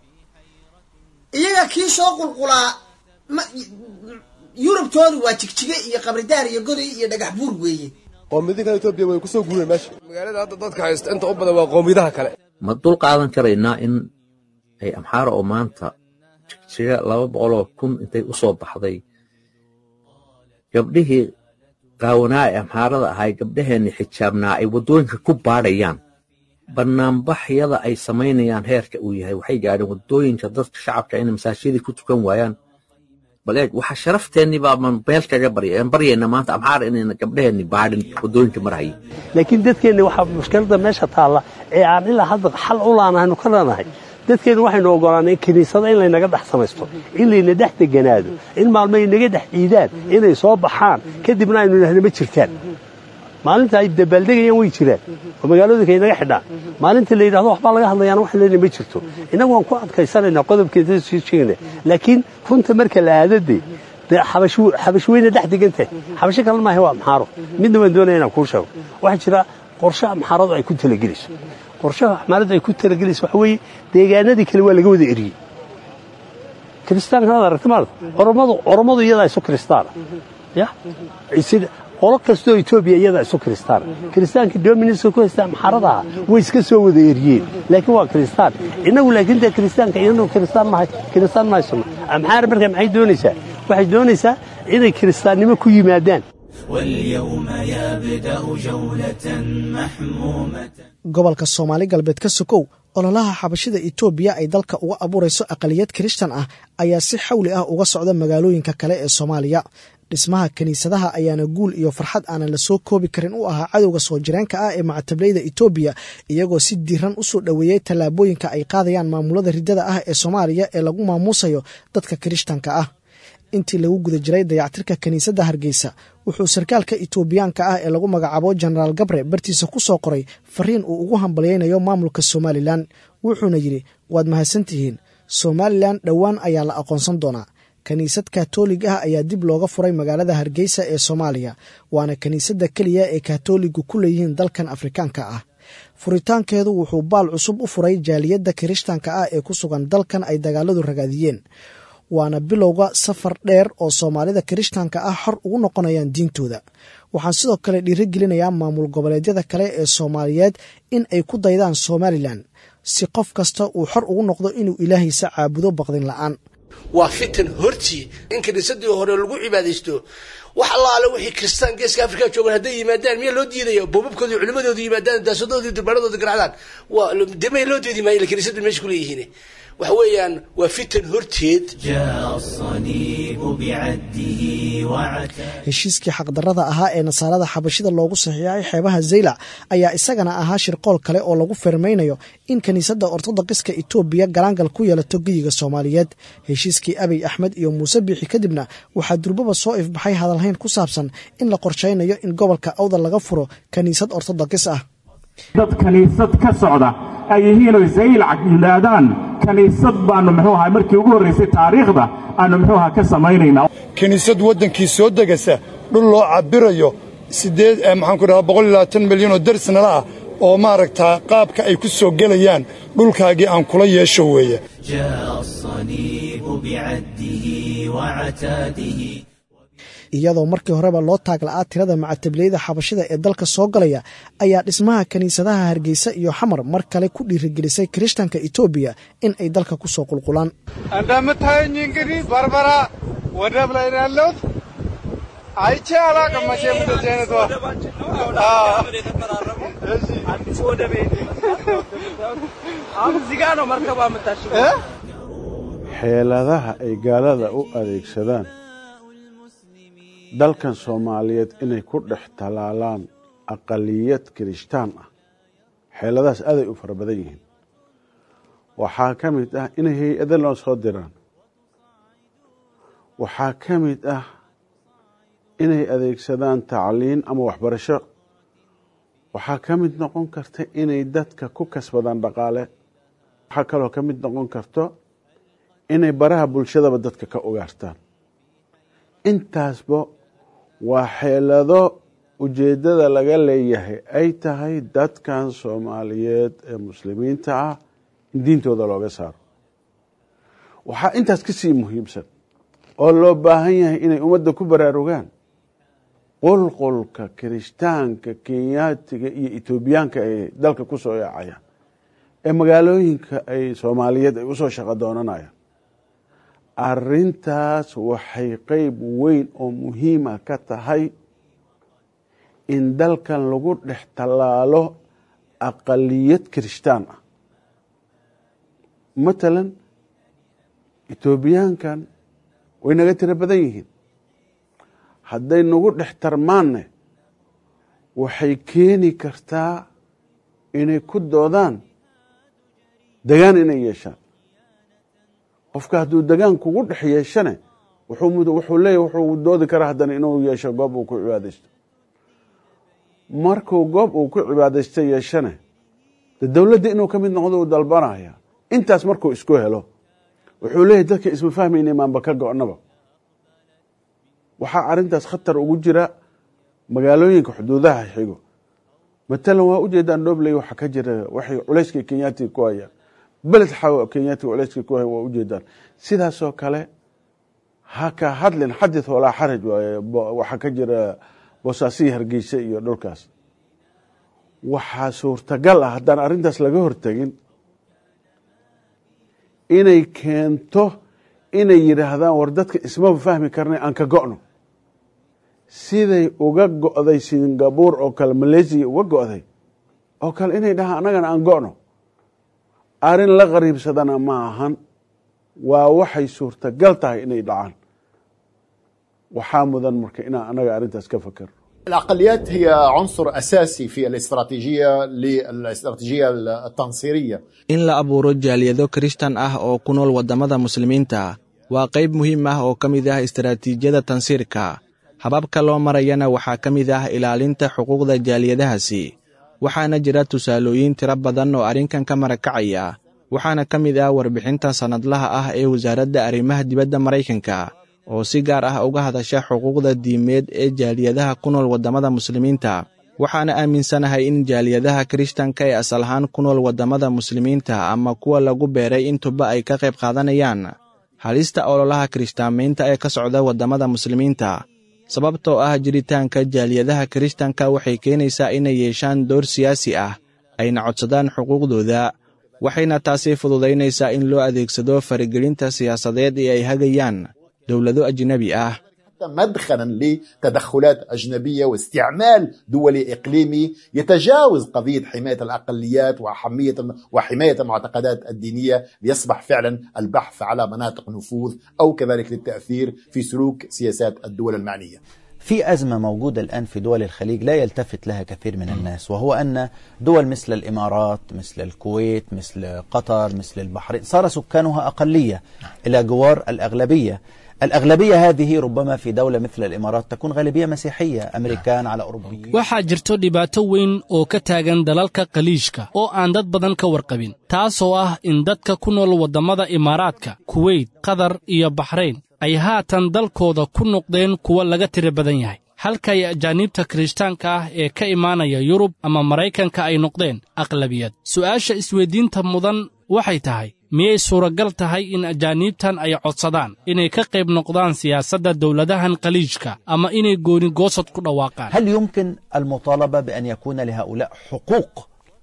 iyaga kii soo qulqulaa ma yurubtoodu waa jigjige iyo qabridaar iyo goday iyo dhagax buur weeye qoomiyadinka etoobiya way kusoo guureen meesha magaalada hadda dadka haysta inta u badan waa qoomiyadaha kale ma dul qaadan karaynaa in ay amxaara oo maanta jigjiga laba boqoloo kun intay u soo baxday gabdhihii qaawanaa ee amxaarada ahay gabdhaheenni xijaabnaa ay waddooyinka ku baadhayaan bannaanbaxyada ay samaynayaan heerka uu yahay waxay gaadheen waddooyinka dadka shacabka inay masaajidii ku tukan waayaan bal eeg waxa sharafteenni baaban beel kaga barya baryayna maanta amxaar inayna gabdhaheenni baadhin waddooyinka marhaya laakiin dadkeenni waxaa mushkiladda meesha taalla ee aan ilaa hadda xal u laanahaynu ka leenahay dadkeennu waxaynu ogolaanay in kiniisada in laynaga dhex samaysto in layna dhex deganaado in maalmo ay naga dhex ciidaan inay soo baxaan kadibna aynu idhahna ma jirtaan maalinta ay dabaaldegayaan way jiraan oo magaalooyinka ay naga xidhaan maalinta la yidhahdo waxbaa laga hadlayaana wax leena ma jirto innagu waan ku adkaysanaynaa qodobkeeda sii sheegna laakiin runta marka la aadade dee xabash weyna dhex degan tahay xabasho kale maaha waa amxaaro midna waan doonaya inaan kuu sheego waxaa jira qorshe amxaaradu ay ku talagelayso qorshaha amxaaradu ay ku talagelayso waxa weeye deegaanadii kale waa laga wada eriyey kiristaankanad aragti maada oromadu oromadu iyadaa isu kiristaana ya qolo kastoo etoobiya iyadaa isu kiristaana kiristaanka dominska ku haysta amxarada ah way iska soo wada eriyeen laakiin waa kiristaan innagu laakiin dee kiristaanka inanu kiristaan mahay kiristaan mahaysano amxaar marka maxay doonaysaa waxay doonaysaa inay kiristaannimo ku yimaadaan واليوم يبدأ جولة محمومة gobolka soomaali galbeed ka sokow ololaha xabashida etoobiya ay dalka uga abuurayso aqaliyad kirishtan ah ayaa si xawli ah uga socda magaalooyinka kale ee soomaaliya dhismaha kiniisadaha ayaana guul iyo farxad aanan la soo koobi karin u ahaa cadowga soo jireenka ah ee macatablayda etoobiya iyagoo si diiran u soo dhoweeyey tallaabooyinka ay qaadayaan maamulada riddada ah ee soomaaliya ee lagu maamuusayo dadka kirishtanka ah intii lagu guda jiray dayactirka kiniisadda hargeysa wuxuu sarkaalka etoobiyaanka ah ee lagu magacaabo jenaraal gabre bartiisa ku soo qoray fariin uu ugu hambalyaynayo maamulka somalilan wuxuuna yidhi waad mahadsantihiin somalilan dhowaan ayaa la aqoonsan doonaa kiniisad katoolig ah ayaa dib looga furay magaalada hargeysa ee soomaaliya waana kiniisadda keliya ee katooliggu ku leeyihiin dalkan afrikaanka ah furitaankeedu wuxuu baal cusub u furay jaaliyadda kirishtanka ah ee ku sugan dalkan ay dagaaladu ragaadiyeen waana bilowga safar dheer oo soomaalida kirishtanka ah xor ugu noqonayaan diintooda waxaan sidoo kale dhiirigelinayaa maamul goboleedyada kale ee soomaaliyeed in ay ku daydaan somalilan si qof kasta uu xor ugu noqdo inuu ilaahiisa caabudo baqdin la'aan waa fitan hortii in kiniisadii hore lagu cibaadaysto wax allaale wixii kristaan geeska afrika joogan hadday yimaadaan miyaa loo diidaya boobabkooda culimadooda yimaadaan daasadooda durbaanadooda garacdaan waa demay loo diidi maayo kiniisadu meesha kuleeyihiin waxa weeyaan waa fitan horteed جاء الصليب بعده وعتاه heshiiskii xaqdarrada ahaa ee nasaarada xabashida loogu saxiixay xeebaha zaylac ayaa isagana ahaa shirqool kale oo lagu fermaynayo in kiniisadda ortodokiska etoobiya galaangal ku yeelato geyiga soomaaliyeed heshiiskii abiy axmed iyo muuse biixi kadibna waxaa durbaba soo ifbaxay hadalhayn ku saabsan in la qorshaynayo in gobolka awda laga furo kiniisad ortodokis ah dad kiniisad ka socda ay yihiin oy zaylac yidhaahdaan kiniisad baannu muxuu ahaa markii ugu horraysay taariikhda aannu muxuu ahaa ka samaynaynaa kiniisad waddankii soo degasa dhul loo cabbirayo siddeed maxaanku dhahaa boqol iyo labaatan milyan oo darsnala ah oo maaragtaa qaabka ay ku soo gelayaan dhulkaagii aan kula yeesho weeye جاء الصليب بعده وعتاده iyadoo markii horeba loo taag la'aa tirada macatablayda xabashida ee dalka soo galaya ayaa dhismaha kiniisadaha hargeysa iyo xamar mar kale ku dhiirigelisay kirishtanka etoobiya in ay dalka ku soo qulqulaan እንደምታየኝ እንግዲህ በርበራ ወደብ ላይ ነው ያለሁት። አይቼ አላውቅም መቼም እንደዚህ አይነት ዋ- አዲስ ወደብ አሁን እዚህ ጋር ነው መርከቧ የምታሽገው። xeeladaha ay gaalada u adeegsadaan dalkan soomaaliyeed inay ku dhex talaalaan aqaliyad kirishtaan ah xeeladahaas aaday u fara badan yihiin waxaa ka mid ah inay hay-ado loo soo diraan waxaa ka mid ah inay adeegsadaan tacliin ama waxbarasho waxaa ka mid noqon karta inay dadka ku kasbadaan dhaqaale waxaa kaloo ka mid noqon karto inay baraha bulshadaba dadka ka ugaartaan intaasba waa xeelado ujeeddada laga leeyahay ay tahay dadkan soomaaliyeed ee muslimiinta ah in diintooda looga saaro waxaa intaas ka sii muhiimsan oo loo baahan yahay inay ummadda ku baraarugaan qulqulka kirishtaanka kenyaatiga iyo etoobiyaanka ee dalka ku soo yaacayaan ee magaalooyinka ay soomaaliyeed ay usoo shaqo doonanayaan arrintaas waxay qeyb weyn oo muhiima ka tahay in dalkan lagu dhex tallaalo aqaliyad kirishtaan ah matalan etoobiyaankan way naga tiro badan yihiin hadday nagu dhex tarmaanne waxay keeni kartaa inay ku doodaan degaan inay yeeshaan qofka hadduu degaan kugu dhex yeeshane wuxuu leeyahy wuxuu doodi karaa haddana inuu yeesho goob uu ku cibaadaysto markuu goob uu ku cibaadaysto yeeshane de dowladda inuu ka mid noqdo uu dalbanaya intaas markuu isku helo wuxuu leeyahy dadka isma fahmayna maanba ka go-naba waxaa arrintaas khatar ugu jira magaalooyinka xuduudaha xigo matalan waa ujeedaan dhobley waxa ka jira waxay culayskii kenyaatiga ku hayaan beled xaw kenyaatiga culayskii ku haya waa ujeedaan sidaasoo kale haka hadlin xadith walaa xaraj waaye waxaa ka jira boosaasiyi hargeysa iyo dhulkaas waxaa suurtagal ah haddaan arrintaas laga hortegin inay keento inay yidhaahdaan war dadka ismaba fahmi karnay aan ka go'no siday uga go'day singabuur oo kale malaysiya uga go'day oo kale inay dhahaan annagana aan go'no arrin la qariibsadana ma ahan waa waxay suurtagal tahay inay dhacaan waxaa mudan marka inaan annaga arrintaas ka fakerno الأقليات هي عنصر أساسي في الاستراتيجية للاستراتيجية التنصيرية in la abuuro jaaliyado kirishtan ah oo ku nool waddamada muslimiinta waa qayb muhiim ah oo ka mid ah istaraatiijiyada tansiirka hababka loo marayana waxaa ka mid ah ilaalinta xuquuqda jaaliyadahaasi waxaana jira tusaalooyin tiro badan oo arrinkan ka marakacaya waxaana ka mid ah warbixinta sannadlaha ah ee wasaaradda arrimaha dibadda maraykanka oo si gaar ah uga hadasha xuquuqda diimeed ee jaaliyadaha ku nool waddamada muslimiinta waxaana aaminsanahay in jaaliyadaha kirishtanka ee asal ahaan ku nool waddamada muslimiinta ama kuwa lagu beeray intuba ay ka qayb qaadanayaan halista ololaha kirishtaamaynta ee ka socda waddamada muslimiinta sababtoo ah jiritaanka jaaliyadaha kirishtanka waxay keenaysaa inay yeeshaan door siyaasi ah ayna codsadaan xuquuqdooda waxayna taasi fududaynaysaa in loo adeegsado faragelinta siyaasadeed ee ay hagayaan dowlado ajnebi ah مدخلا لتدخلات أجنبية واستعمال دولي إقليمي يتجاوز قضية حماية الأقليات وحمية وحماية المعتقدات الدينية ليصبح فعلا البحث على مناطق نفوذ أو كذلك للتأثير في سلوك سياسات الدول المعنية في أزمة موجودة الآن في دول الخليج لا يلتفت لها كثير من الناس وهو أن دول مثل الإمارات مثل الكويت مثل قطر مثل البحرين صار سكانها أقلية إلى جوار الأغلبية الأغلبية هذه ربما في دولة مثل الإمارات تكون غالبية مسيحية أمريكان على أوروبيين waxaa jirto dhibaato weyn oo ka taagan dalalka khaliijka oo aan dad badan ka warqabin taasoo ah in dadka ku nool waddamada imaaraadka kuweyt qatar iyo baxrayn ay haatan dalkooda ku noqdeen kuwa laga tiro badan yahay halkay ajaaniibta kirishtaanka ah ee ka imaanaya yurub ama maraykanka ay noqdeen aqlabiyad su'aasha isweyddiinta mudan waxay tahay miyay suuragal tahay in ajaaniibtan ay codsadaan inay ka qayb noqdaan siyaasadda dowladahan khaliijka ama inay gooni goosad ku dhawaaqaan هل يمكن المطالبة بأن يكون لهؤلاء حقوق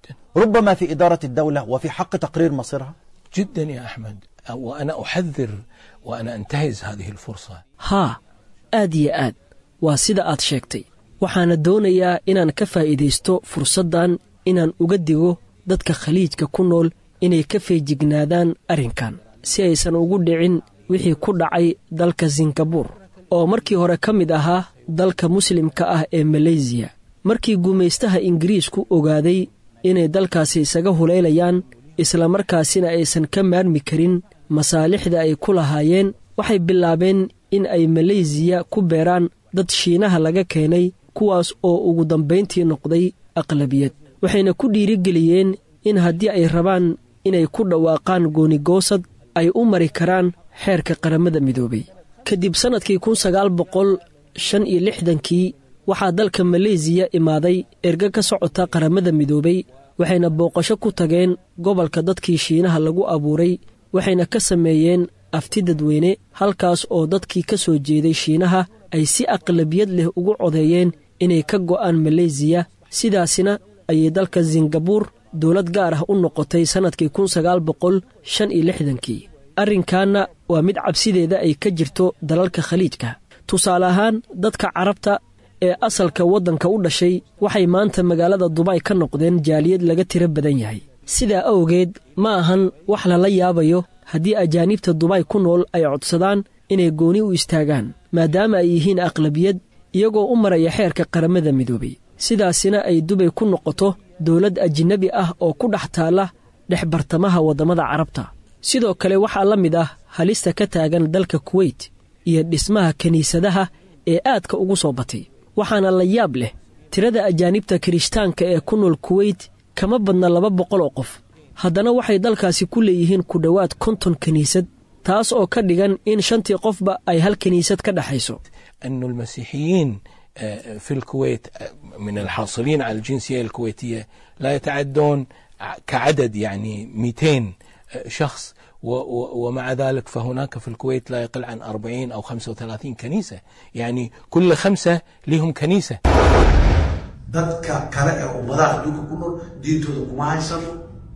ربما في إدارة الدولة وفي حق تقرير مصيرها جدا يا أحمد وأنا أحذر وأنا أنتهز هذه الفرصة haa aad iyo aad waa sida aad sheegtay waxaana doonayaa inaan ka faa'iidaysto fursaddan inaan uga digo dadka khaliijka ku nool inay ka feejignaadaan arrinkan si aysan ugu dhicin wixii ku dhacay dalka singabuur oo markii hore ka mid ahaa dalka muslimka ah ee maleysiya markii gumaystaha ingiriisku ogaaday inay dalkaasi isaga hulaylayaan islamarkaasina aysan ka maarmi karin masaalixda ay ku lahaayeen waxay bilaabeen in ay maleysiya ku beeraan dad shiinaha laga keenay kuwaas oo ugu dambayntii noqday aqlabiyad waxayna ku dhiirigeliyeen in haddii ay rabaan inay ku dhawaaqaan goonigoosad ay u mari karaan xeerka qaramada midoobay kadib sannadkii kun sagaal boqol shan iyo lixdankii waxaa dalka maleysiya imaaday erga ka socota qaramada midoobay waxayna booqasho ku tageen gobolka dadkii shiinaha lagu abuuray waxayna ka sameeyeen afti dadweyne halkaas oo dadkii ka soo jeeday shiinaha ay si aqlabiyad leh ugu codeeyeen inay ka go'aan maleysiya sidaasina ayay dalka singabuur dowlad gaar ah u noqotay sannadkii kun sagaal boqol shan iyo lixdankii arrinkaanna waa mid cabsideeda ay ka jirto dalalka khaliijka tusaale ahaan dadka carabta ee asalka waddanka u dhashay waxay maanta magaalada dubai ka noqdeen jaaliyad laga tiro badan yahay sidaa awgeed ma ahan wax lala yaabayo haddii ajaanibta dubai ku nool ay codsadaan inay gooni u istaagaan maadaama ay yihiin aqlabiyad iyagoo u maraya xeerka qaramada midoobay sidaasina ay dubay ku noqoto dowlad ajinabi ah oo ku dhex taalla dhex bartamaha waddamada carabta sidoo kale waxaa la mid ah halista ka taagan dalka kuweyt iyo dhismaha kiniisadaha ee aadka ugu soo batay waxaana la yaab leh tirada ajaanibta kirishtaanka ee ku nool kuweyt kama badna laba boqol oo qof haddana waxay dalkaasi ku leeyihiin ku dhowaad konton kiniisad taas oo ka dhigan in shantii qofba ay hal kiniisad ka dhexayso أن المسيحيين آه، في الكويت آه، من الحاصلين على الجنسية الكويتية لا يتعدون ع- كعدد يعني 200 آه، شخص و- و- ومع ذلك فهناك في الكويت لا يقل عن 40 أو 35 كنيسة يعني كل خمسة لهم كنيسة dadka kale ee ummadaha adduunka ku nool diintooda kuma haysano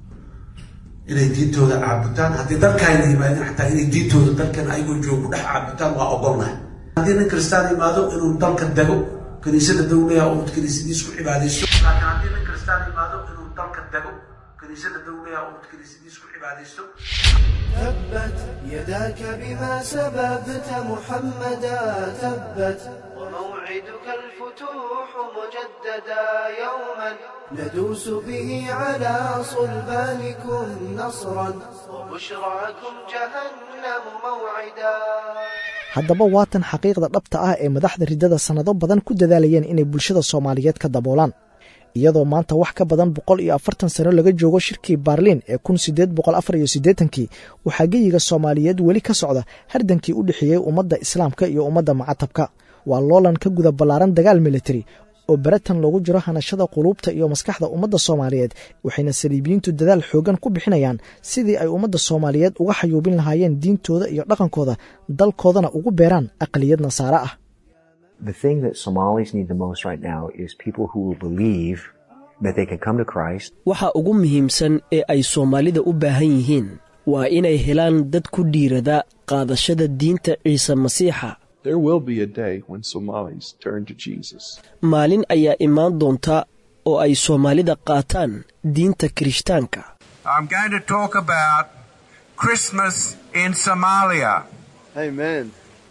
inay diintooda caabutaan haddii dalkaayna yimaadeen xataa inay diintooda dalkan ayagoo joogo dhex caabutaan waa ogolnahay haddii nin kristaan yimaado inuu dalka dego kiniisada dowlaha oo kiniisadiis ku cibaadaysto laakiin haddii nin kristaan yimaado inuu dalka dego kiniisada dowlaha oo kiniisadiis ku cibaadaysto تبت يداك بما سببت محمدا تبت وموعدك الفتوح مجددا يوما ندوس به على صلبانكم نصرا وبشراكم جهنم موعدا haddaba waatan xaqiiqda dhabta ah ee madaxda riddada sannado badan ku dadaalayeen inay bulshada soomaaliyeed ka daboolaan iyadoo maanta wax ka badan boqol iyo afartan sano laga joogo shirkii baarliin ee kun sideed boqol afar iyo siddeetankii waxaa geyiga soomaaliyeed weli ka socda hardankii u dhexeeyey ummadda islaamka iyo ummadda macatabka waa loolan ka guda ballaaran dagaal militari oo baratan loogu jiro hanashada quluubta iyo maskaxda ummadda soomaaliyeed waxayna saliibiyiintu dadaal xoogan ku bixinayaan sidii ay ummadda soomaaliyeed uga xayuubin lahaayeen diintooda iyo dhaqankooda dalkoodana ugu beeraan aqliyad nasaare ah The thing that Somalis need the most right now is people who will believe that they can come to Christ. waxa ugu muhiimsan ee ay soomaalida u baahan yihiin waa inay helaan dad ku dhiirada qaadashada diinta ciise masiixa There will be a day when Somalis turn to Jesus. maalin ayaa imaan doonta oo ay soomaalida qaataan diinta kirishtaanka I'm going to talk about Christmas in Somalia. Amen.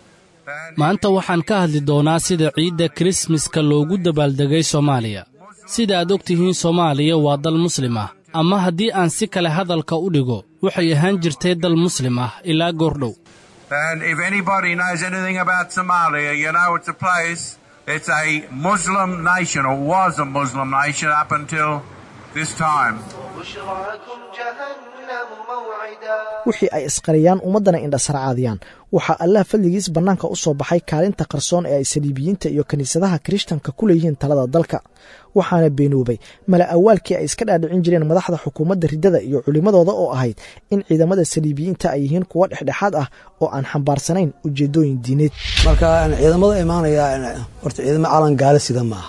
maanta waxaan ka hadli doonaa sida ciidda kirismaska loogu dabaaldegay soomaaliya sida aad og tihiin soomaaliya waa dal muslim ah ama haddii aan si kale hadalka u dhigo waxay ahaan jirtay dal muslim ah ilaa goordhow And if anybody knows anything about Somalia, you know it's a place, it's a Muslim nation, or was a Muslim nation up until this time. وبشراكم جهنم موعدا wixii ay isqariyaan ummaddana indhasarcaadiyaan waxaa allah fadligiis bannaanka u soo baxay kaalinta qarsoon ee ay saliibiyiinta iyo kiniisadaha kirishtanka ku leeyihiin talada dalka waxaana beenoobay mala awaalkii ay iska dhaadhicin jireen madaxda xukuumadda riddada iyo culimmadooda oo ahayd in ciidamada saliibiyiinta ay yihiin kuwo dhexdhexaad ah oo aan xambaarsanayn ujeeddooyin diineed marka ciidamada imaanaya horta ciidamo calan gaale sida maaha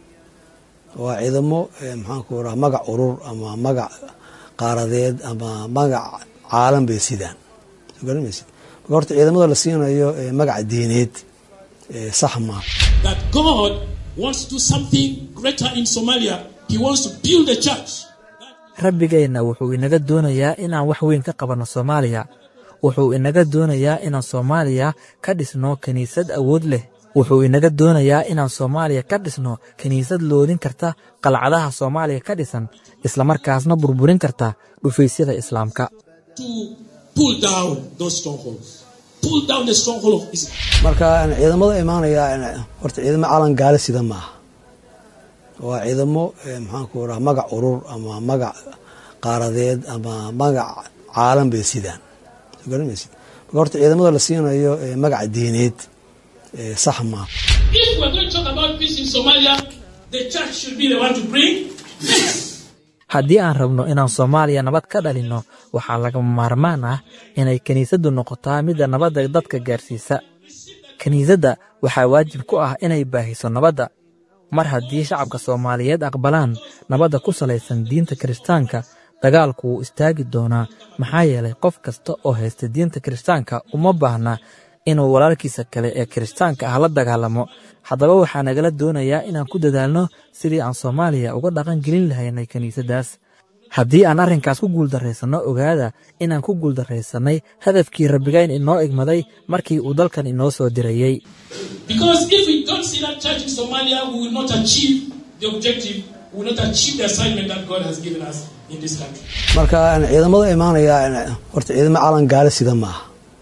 waa ciidamo maxaanku raha magac urur ama magac qaaradeed ama magac caalan bay sidaan garanmaysid marka horta ciidamada la siinayo magac diineed sax maaha that God wants to do something greater in Somalia. He wants to build a church. rabbigeenna wuxuu inaga doonayaa inaan wax weyn ka qabanno soomaaliya wuxuu inaga doonayaa inaan soomaaliya ka dhisno kiniisad awood leh wuxuu inaga doonayaa inaan soomaaliya ka dhisno kiniisad loodin karta qalcadaha soomaaliya ka dhisan islamarkaasna burburin karta dhufaysyada islaamka To pull down those strongholds. Pull down the stronghold of Islam. marka ciidamada imaanaya horta ciidamo calan gaale sida maaha waa ciidamo maxaanku raha magac urur ama magac qaaradeed ama magac caalan bay sidaan garanmaysid marka horta ciidamada la siinayo magac diineed sax maaha If we're going to talk about peace in Somalia, the church should be the one to bring peace. haddii aan rabno inaan soomaaliya nabad ka dhalinno waxaa lagama maarmaan ah inay kiniisaddu noqotaa midda nabadda dadka gaarsiisa kiniisadda waxaa waajib ku ah inay baahiso nabadda mar haddii shacabka soomaaliyeed aqbalaan nabadda ku salaysan diinta kiristaanka dagaalku wuu istaagi doonaa maxaa yeelay qof kasta oo haysta diinta kiristaanka uma baahna inuu walaalkiisa kale ee kiristaanka ah la dagaalamo haddaba waxaa nagala doonayaa inaan ku dadaalno sidii aan soomaaliya uga dhaqan gelin lahaynay kiniisaddaas haddii aan arrinkaas ku guuldarraysanno ogaada inaan ku guuldarraysannay hadafkii rabbigayn inoo igmaday markii uu dalkan inoo soo dirayey Because if we don't see that church in Somalia, we will not achieve the objective, we will not achieve the assignment that God has given us in this country. marka ciidamada imaanaya horta ciidamo calan gaala sida maaha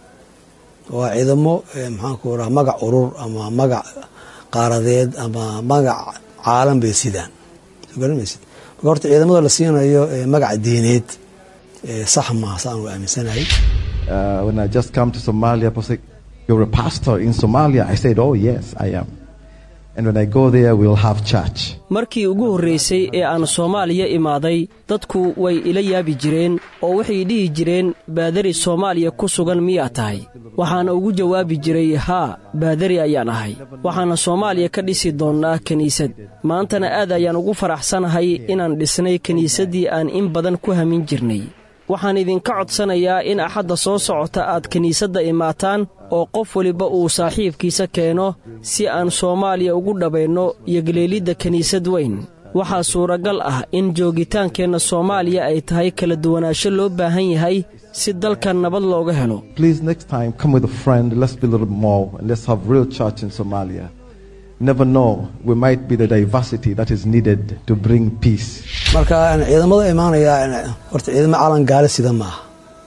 waa ciidamo maxaanku raha magac urur ama magac qaaradeed ama magac caalam bay sidaan soo garanmaysid marka horta ciidamada la siinayo magac diineed sax maaha saan u aaminsanahay Uh, when I just come to Somalia, people say, You're a pastor in Somalia? I said, Oh, yes, I am. And when I go there, we'll have church. markii ugu horraysay ee aan soomaaliya imaaday dadku way ila yaabi jireen oo waxay dhihi jireen baadari soomaaliya ku sugan miyaa tahay waxaana ugu jawaabi jiray haa baadari ayaan ahay waxaana soomaaliya ka dhisi doonnaa kiniisad maantana aad ayaan ugu faraxsanahay inaan dhisnay kiniisaddii aan in badan ku hamin jirnay waxaan idinka codsanayaa in axadda soo socota aad kiniisadda imaataan oo qof weliba uu saaxiibkiisa keeno si aan soomaaliya ugu dhabaynno yogleelidda kiniisad weyn waxaa suuragal ah in joogitaankeenna soomaaliya ay tahay kala duwanaansho loo baahan yahay si dalkan nabad looga helo Please, next time, come with a friend. Let's be a little more and let's have real church in Somalia. Never know, we might be the diversity that is needed to bring peace. marka ciidamada imaanaya horta ciidamo calan gaala sida maaha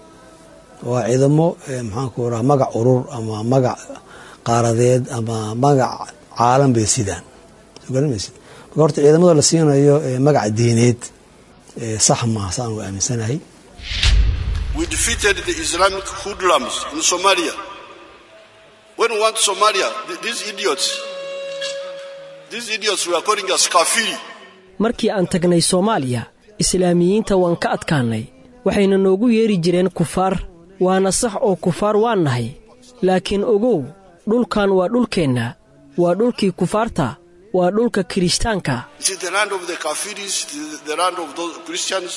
waa ciidamo maxaanku raha magac urur ama magac qaaradeed ama magac caalam bay sidaan soo garanmaysid marka horta ciidamada la siinayo magac diineed sax maaha saan u aaminsanahay We defeated the Islamic hoodlums in Somalia. When we went to Somalia, th- these idiots, these idiots were calling us kafiri. markii aan tagnay soomaaliya islaamiyiinta waan ka adkaannay waxayna noogu yeeri jireen kufaar waana sax oo kufaar waan nahay laakiin ogow dhulkan waa dhulkeenna waa dhulkii kufaarta waa dhulka kirishtaanka Is it the land of the kafiris, the, the land of those Christians?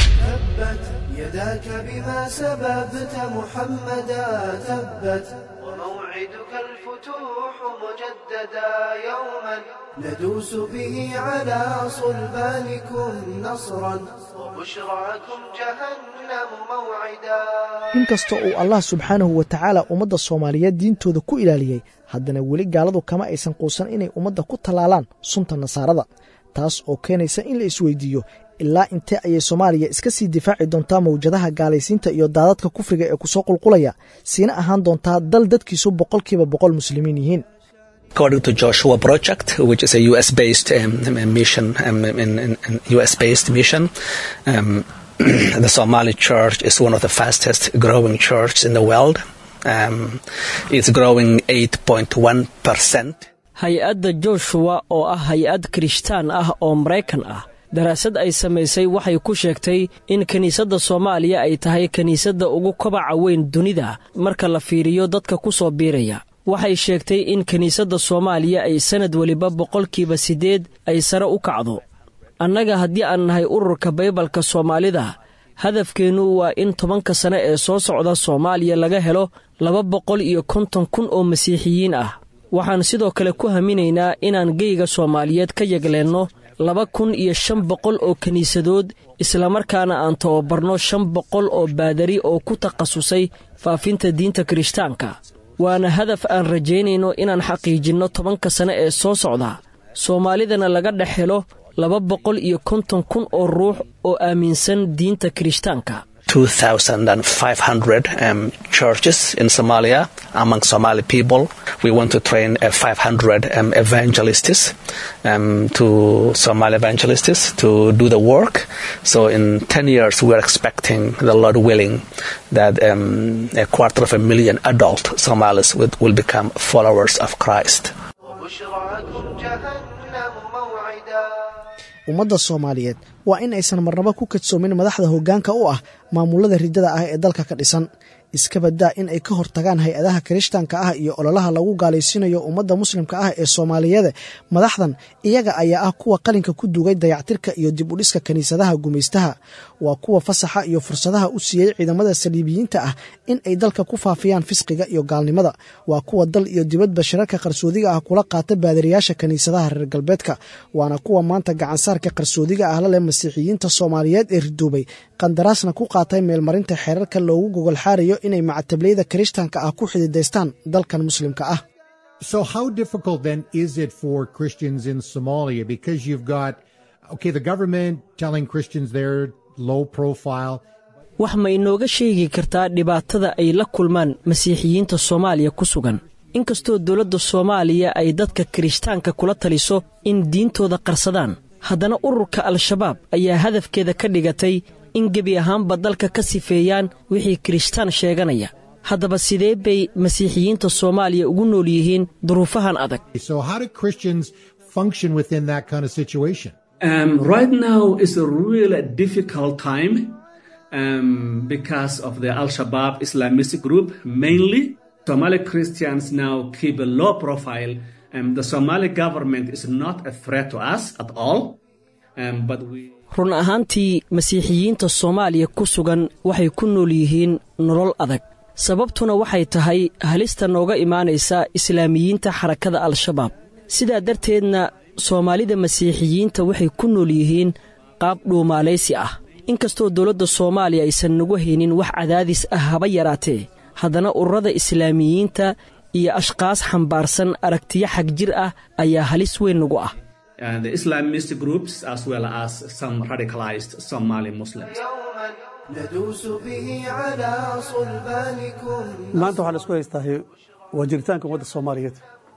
تبت يداك بما سببت محمدا تبت وموعدك الفتوح مجددا يوما ندوس به على صلبانكم نصرا وبشراكم جهنم موعدا inkasta uu allah subxaanahu wa tacaala ummadda soomaaliyeed diintooda ku ilaaliyey haddana weli gaaladu kama aysan quusan inay ummadda ku tallaalaan sunta nasaarada taas oo keenaysa in la isweydiiyo ilaa intee ayay soomaaliya iska sii difaaci doontaa mawjadaha gaalaysiinta iyo daadadka kufriga ee kusoo qulqulaya siina ahaan doontaa dal dadkiisu boqolkiiba boqol muslimiin yihiin According to Joshua Project, which is a U.S.-based um, mission, um, in, in, in U.S.-based mission, um, the Somali church is one of the fastest growing churches in the world. Um, it's growing 8.1 percent. hay-adda joshua oo ah hay-ad kirishtaan ah oo maraykan ah daraasad ay samaysay waxay ku sheegtay in kiniisadda soomaaliya ay tahay kiniisadda ugu kobaca weyn dunida marka la fiiriyo dadka ku soo biiraya waxay sheegtay in kiniisadda soomaaliya ay sannad weliba boqolkiiba siddeed ay sare u kacdo annaga haddii aan nahay ururka baybalka soomaalida hadafkeennu waa in tobanka sane ee soo socda soomaaliya laga helo laba boqol iyo konton kun oo masiixiyiin ah waxaan sidoo kale ku haminaynaa inaan geyga soomaaliyeed ka yegleenno laba kun iyo shan boqol oo kiniisadood islamarkaana aan tababarno shan boqol oo baadari oo ku takhasusay faafinta diinta kirishtaanka waana hadaf aan rajaynayno inaan xaqiijinno tobanka sane ee soo socda soomaalidana laga dhex helo laba boqol iyo konton kun oo ruux oo aaminsan diinta kirishtaanka 2,500 um, churches in Somalia among Somali people. We want to train uh, 500 um, evangelists um, to Somali evangelists to do the work. So in 10 years, we are expecting, the Lord willing, that um, a quarter of a million adult Somalis will, will become followers of Christ. وبشراكم جهنم موعدا ummadda soomaaliyeed waa in aysan marnabo ku kadsoomin madaxda hoggaanka u ah maamulada riddada ah ee dalka ka dhisan iska badaa in ay ka hortagaan hay-adaha kirishtaanka ah iyo ololaha lagu gaalaysiinayo ummadda muslimka ah ee soomaaliyeed madaxdan iyaga ayaa ah kuwa qalinka ku dugay dayactirka iyo dib u dhiska kiniisadaha gumaystaha waa kuwa fasaxa iyo fursadaha u siiyey ciidamada saliibiyiinta ah in ay dalka ku faafiyaan fisqiga iyo gaalnimada waa kuwa dal iyo dibadba shirarka qarsoodiga ah kula qaata baadariyaasha kiniisadaha reer galbeedka waana kuwa maanta gacansaarka qarsoodiga ah la leh masiixiyiinta soomaaliyeed ee ridoobay qandaraasna ku qaatay meelmarinta xeerarka loogu gogol xaarayo inay macatableyda kirishtaanka ah ku xididaystaan dalkan muslimka ah So, how difficult then is it for Christians in Somalia? Because you've got, okay, the government telling Christians they're low profile. wax ma inooga sheegi kartaa dhibaatada ay la kulmaan masiixiyiinta soomaaliya ku sugan inkastoo dowladda soomaaliya ay dadka kirishtaanka kula taliso in diintooda qarsadaan haddana ururka al-shabaab ayaa hadafkeeda ka dhigatay in gebi ahaanba dalka ka sifeeyaan wixii kirishtaan sheeganaya haddaba sidee bay masiixiyiinta soomaaliya ugu nool yihiin duruufahan adag So, how do Christians function within that kind of situation? Um, right now is a really difficult time um, because of the Al Shabaab Islamist group, mainly. Somali Christians now keep a low profile. Um, the Somali government is not a threat to us at all. Um, but we run ahaantii masiixiyiinta soomaaliya ku sugan waxay ku nool yihiin nolol adag sababtuna waxay tahay halista nooga imaanaysa islaamiyiinta xarakada al-shabaab sidaa darteedna soomaalida masiixiyiinta waxay ku nool yihiin qaab dhuumaalaysi ah inkastoo dowladda soomaaliya aysan nagu haynin wax cadaadis ah haba yaraatee haddana ururada islaamiyiinta iyo ashkaas xambaarsan aragtiyo xag jir ah ayaa halis weyn nagu ah uh, the Islamist groups as well as some radicalized Somali Muslims. ندوس به على صلبانكم maanta waxaa la isku haystaahay waa jiritaanka ummadda soomaaliyeed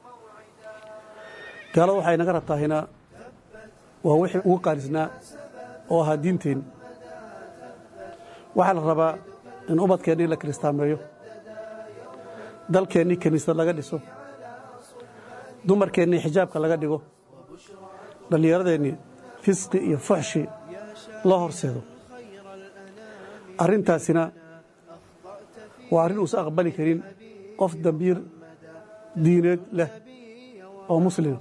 gaalada waxay naga rabtaahina waa wixii ugu qaalisnaa oo ahaa diinteen waxaa la rabaa in ummadkeennii la kiristaameeyo dalkeennii kiniisad laga dhiso dumarkeennii xijaabka laga dhigo dhallinyaradeennii fisqi iyo fuxshi loo horseedo arrintaasina waa arrin uusan aqbali karin qof dambiir diineed leh oo muslima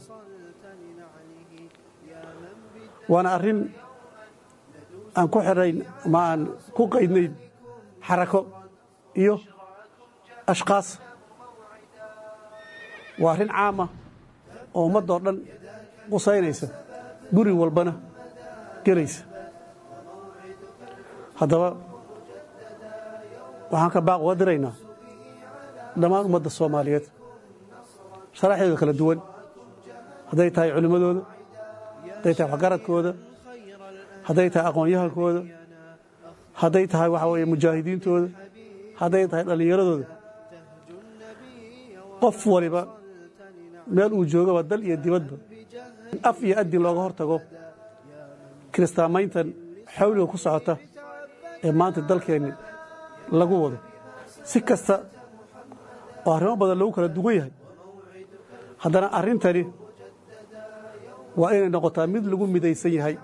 waana arrin aan ku xidhayn ama aan ku qaydnayn xarako iyo ashkaas waa arrin caama oo ummaddoo dhan qusaynaysa guri walbana gelaysa haddaba waxaan ka baaq uga diraynaa dhammaan ummadda soomaaliyeed sharaxdeeda kala duwan hadday tahay culimmadooda hadday tahay waxgaradkooda hadday tahay aqoon-yahankooda hadday tahay waxa weeye mujaahidiintooda hadday tahay dhallinyaradooda qof waliba meel uu joogaba dal iyo dibadba in af iyo addin looga hor tago kiristaamayntan xawliga ku socota ee maanta dalkeenni lagu wado si kasta oo arrimo badan lagu kala duwan yahay haddana arrintani waa inay noqotaa mid lagu midaysan yahay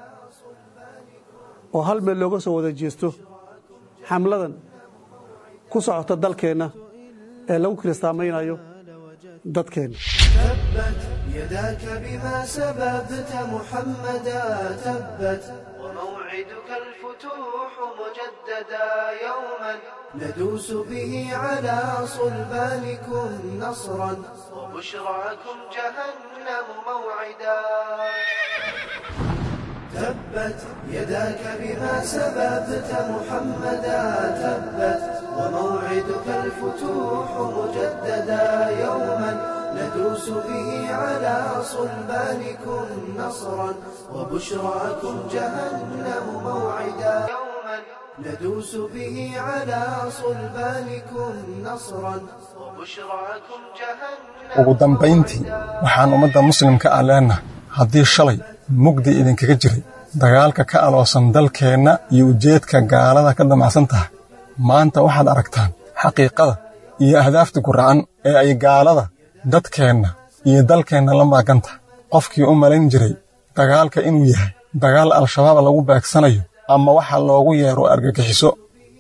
oo hal meel looga soo wada jeesto xamladan ku socota dalkeenna ee lagu kiristaamaynayo dadkeenna تبت يداك بما سببت محمدا تبت وموعدك الفتوح مجددا يوما ندوس به على صلبانكم نصرا وبشراكم جهنم موعدا تبت يداك بما سببت محمدا تبت وموعدك الفتوح مجددا يوما ندوس به على صلبانكم نصرا وبشراكم جهنم موعدا يوما ندوس به على صلبانكم نصرا وبشراكم جهنم ugu dambayntii waxaan ummadda muslimka ah leenahay haddii shalay mugdi idinkaga jiray dagaalka ka aloosan dalkeenna iyo ujeedka gaalada ka damacsan tahay maanta waxaad aragtaan xaqiiqada iyo ahdaafta guracan ee ay gaalada dadkeenna iyo dalkeenna la maagan tahay qofkii u malayn jiray dagaalka inuu yahay dagaal al-shabaab lagu beegsanayo ama waxa loogu yeero argagixiso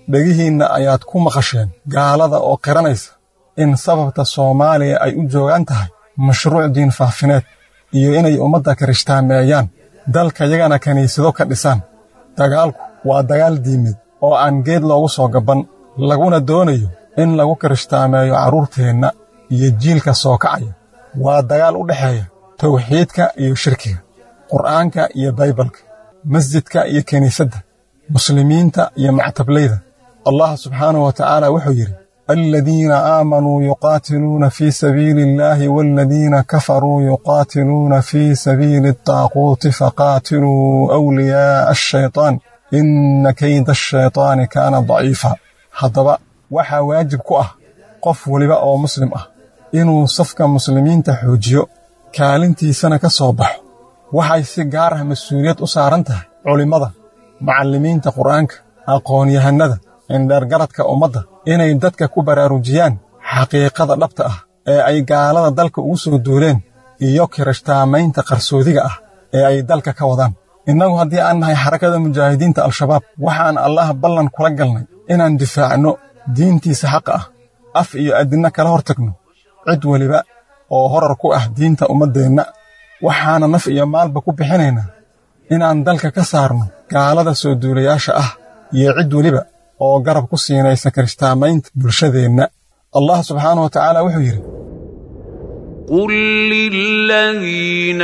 dhegihiinna ayaad ku maqasheen gaalada oo qiranaysa in sababta soomaaliya ay u joogaan tahay mashruuc diin faafineed iyo inay ummadda kirishhtaameeyaan dalkayagana kiniisado ka dhisaan dagaalku waa dagaal diimeed oo aan geed loogu soo gabban laguna doonayo in lagu kirishhtaameeyo carruurteenna iyo jiilka soo kacaya waa dagaal u dhexeeya tawxiidka iyo shirkiga qur'aanka iyo baybalka masjidka iyo kiniisadda muslimiinta iyo mactablayda allah subxaanahu wa tacaala wuxuu yidhi aladiina aamanuu yuqaatiluuna fii sabiili illaahi waaladiina kafaruu yuqaatiluuna fii sabiili adaaquuti faqaatiluu awliyaa'a ashaytaan inna kayda ashaytaani kaana daciifa haddaba waxaa waajib ku ah qof weliba oo muslim ah inuu safka muslimiinta xoojiyo kaalintiisana ka soo baxo waxay si gaar ah mas-uuliyad u saaran tahay culimmada macallimiinta qur'aanka aqoon-yahannada indheergaradka ummadda inay dadka ku baraarujiyaan xaqiiqada dhabta ah ee ay gaalada dalka ugu soo duuleen iyo kirishtaamaynta qarsoodiga ah ee ay dalka ka wadaan innagu haddii aan nahay xarakada mujaahidiinta al-shabaab waxaan allah ballan kula galnay inaan difaacno diintiisa xaqa ah af iyo addinna kala hor tagno cid weliba oo horar ku ah diinta ummaddeenna waxaana naf iyo maalba ku bixinaynaa inaan dalka ka saarno gaalada soo duulayaasha ah iyo cid weliba oo garab ku siinaysa kirishtaamaynta bulshadeenna allah subxaanahu wa tacaala wuxuu yidhi قل للذين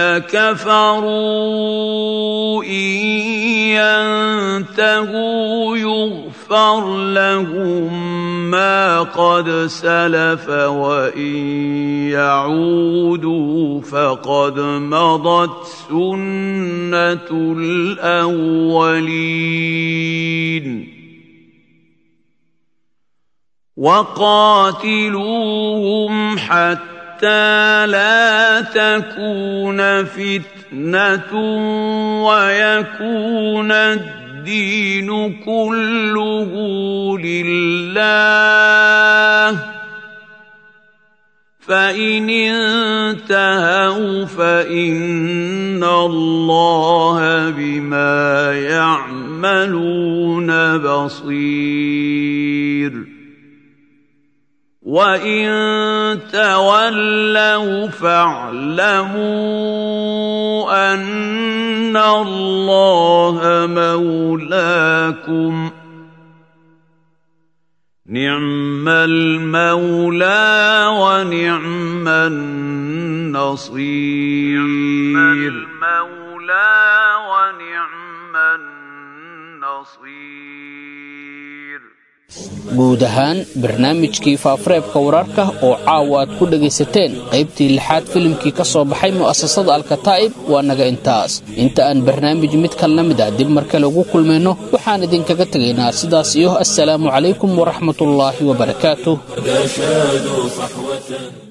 كفروا إن ينتهوا يغفر لهم ما قد سلف وإن يعودوا فقد مضت سنة الأولين وقاتلوهم حتى لا تكون فتنة ويكون الدين كله لله فإن انتهوا فإن الله بما يعملون بصير وإن تولوا فاعلموا أن الله مولاكم نعم المولى ونعم النصير نعم المولى ونعم النصير guud ahaan barnaamijkii faafareebka wararka oo caawa aad ku dhegaysateen qaybtii lixaad filimkii ka soo baxay mu'asasada alkataa'ib waa naga intaas inta aan barnaamij mid kalna mid ah dib mar kale ugu kulmayno waxaan idinkaga tegaynaa sidaas iyo assalaamu calaykum waraxmatullaahi wabarakaatuh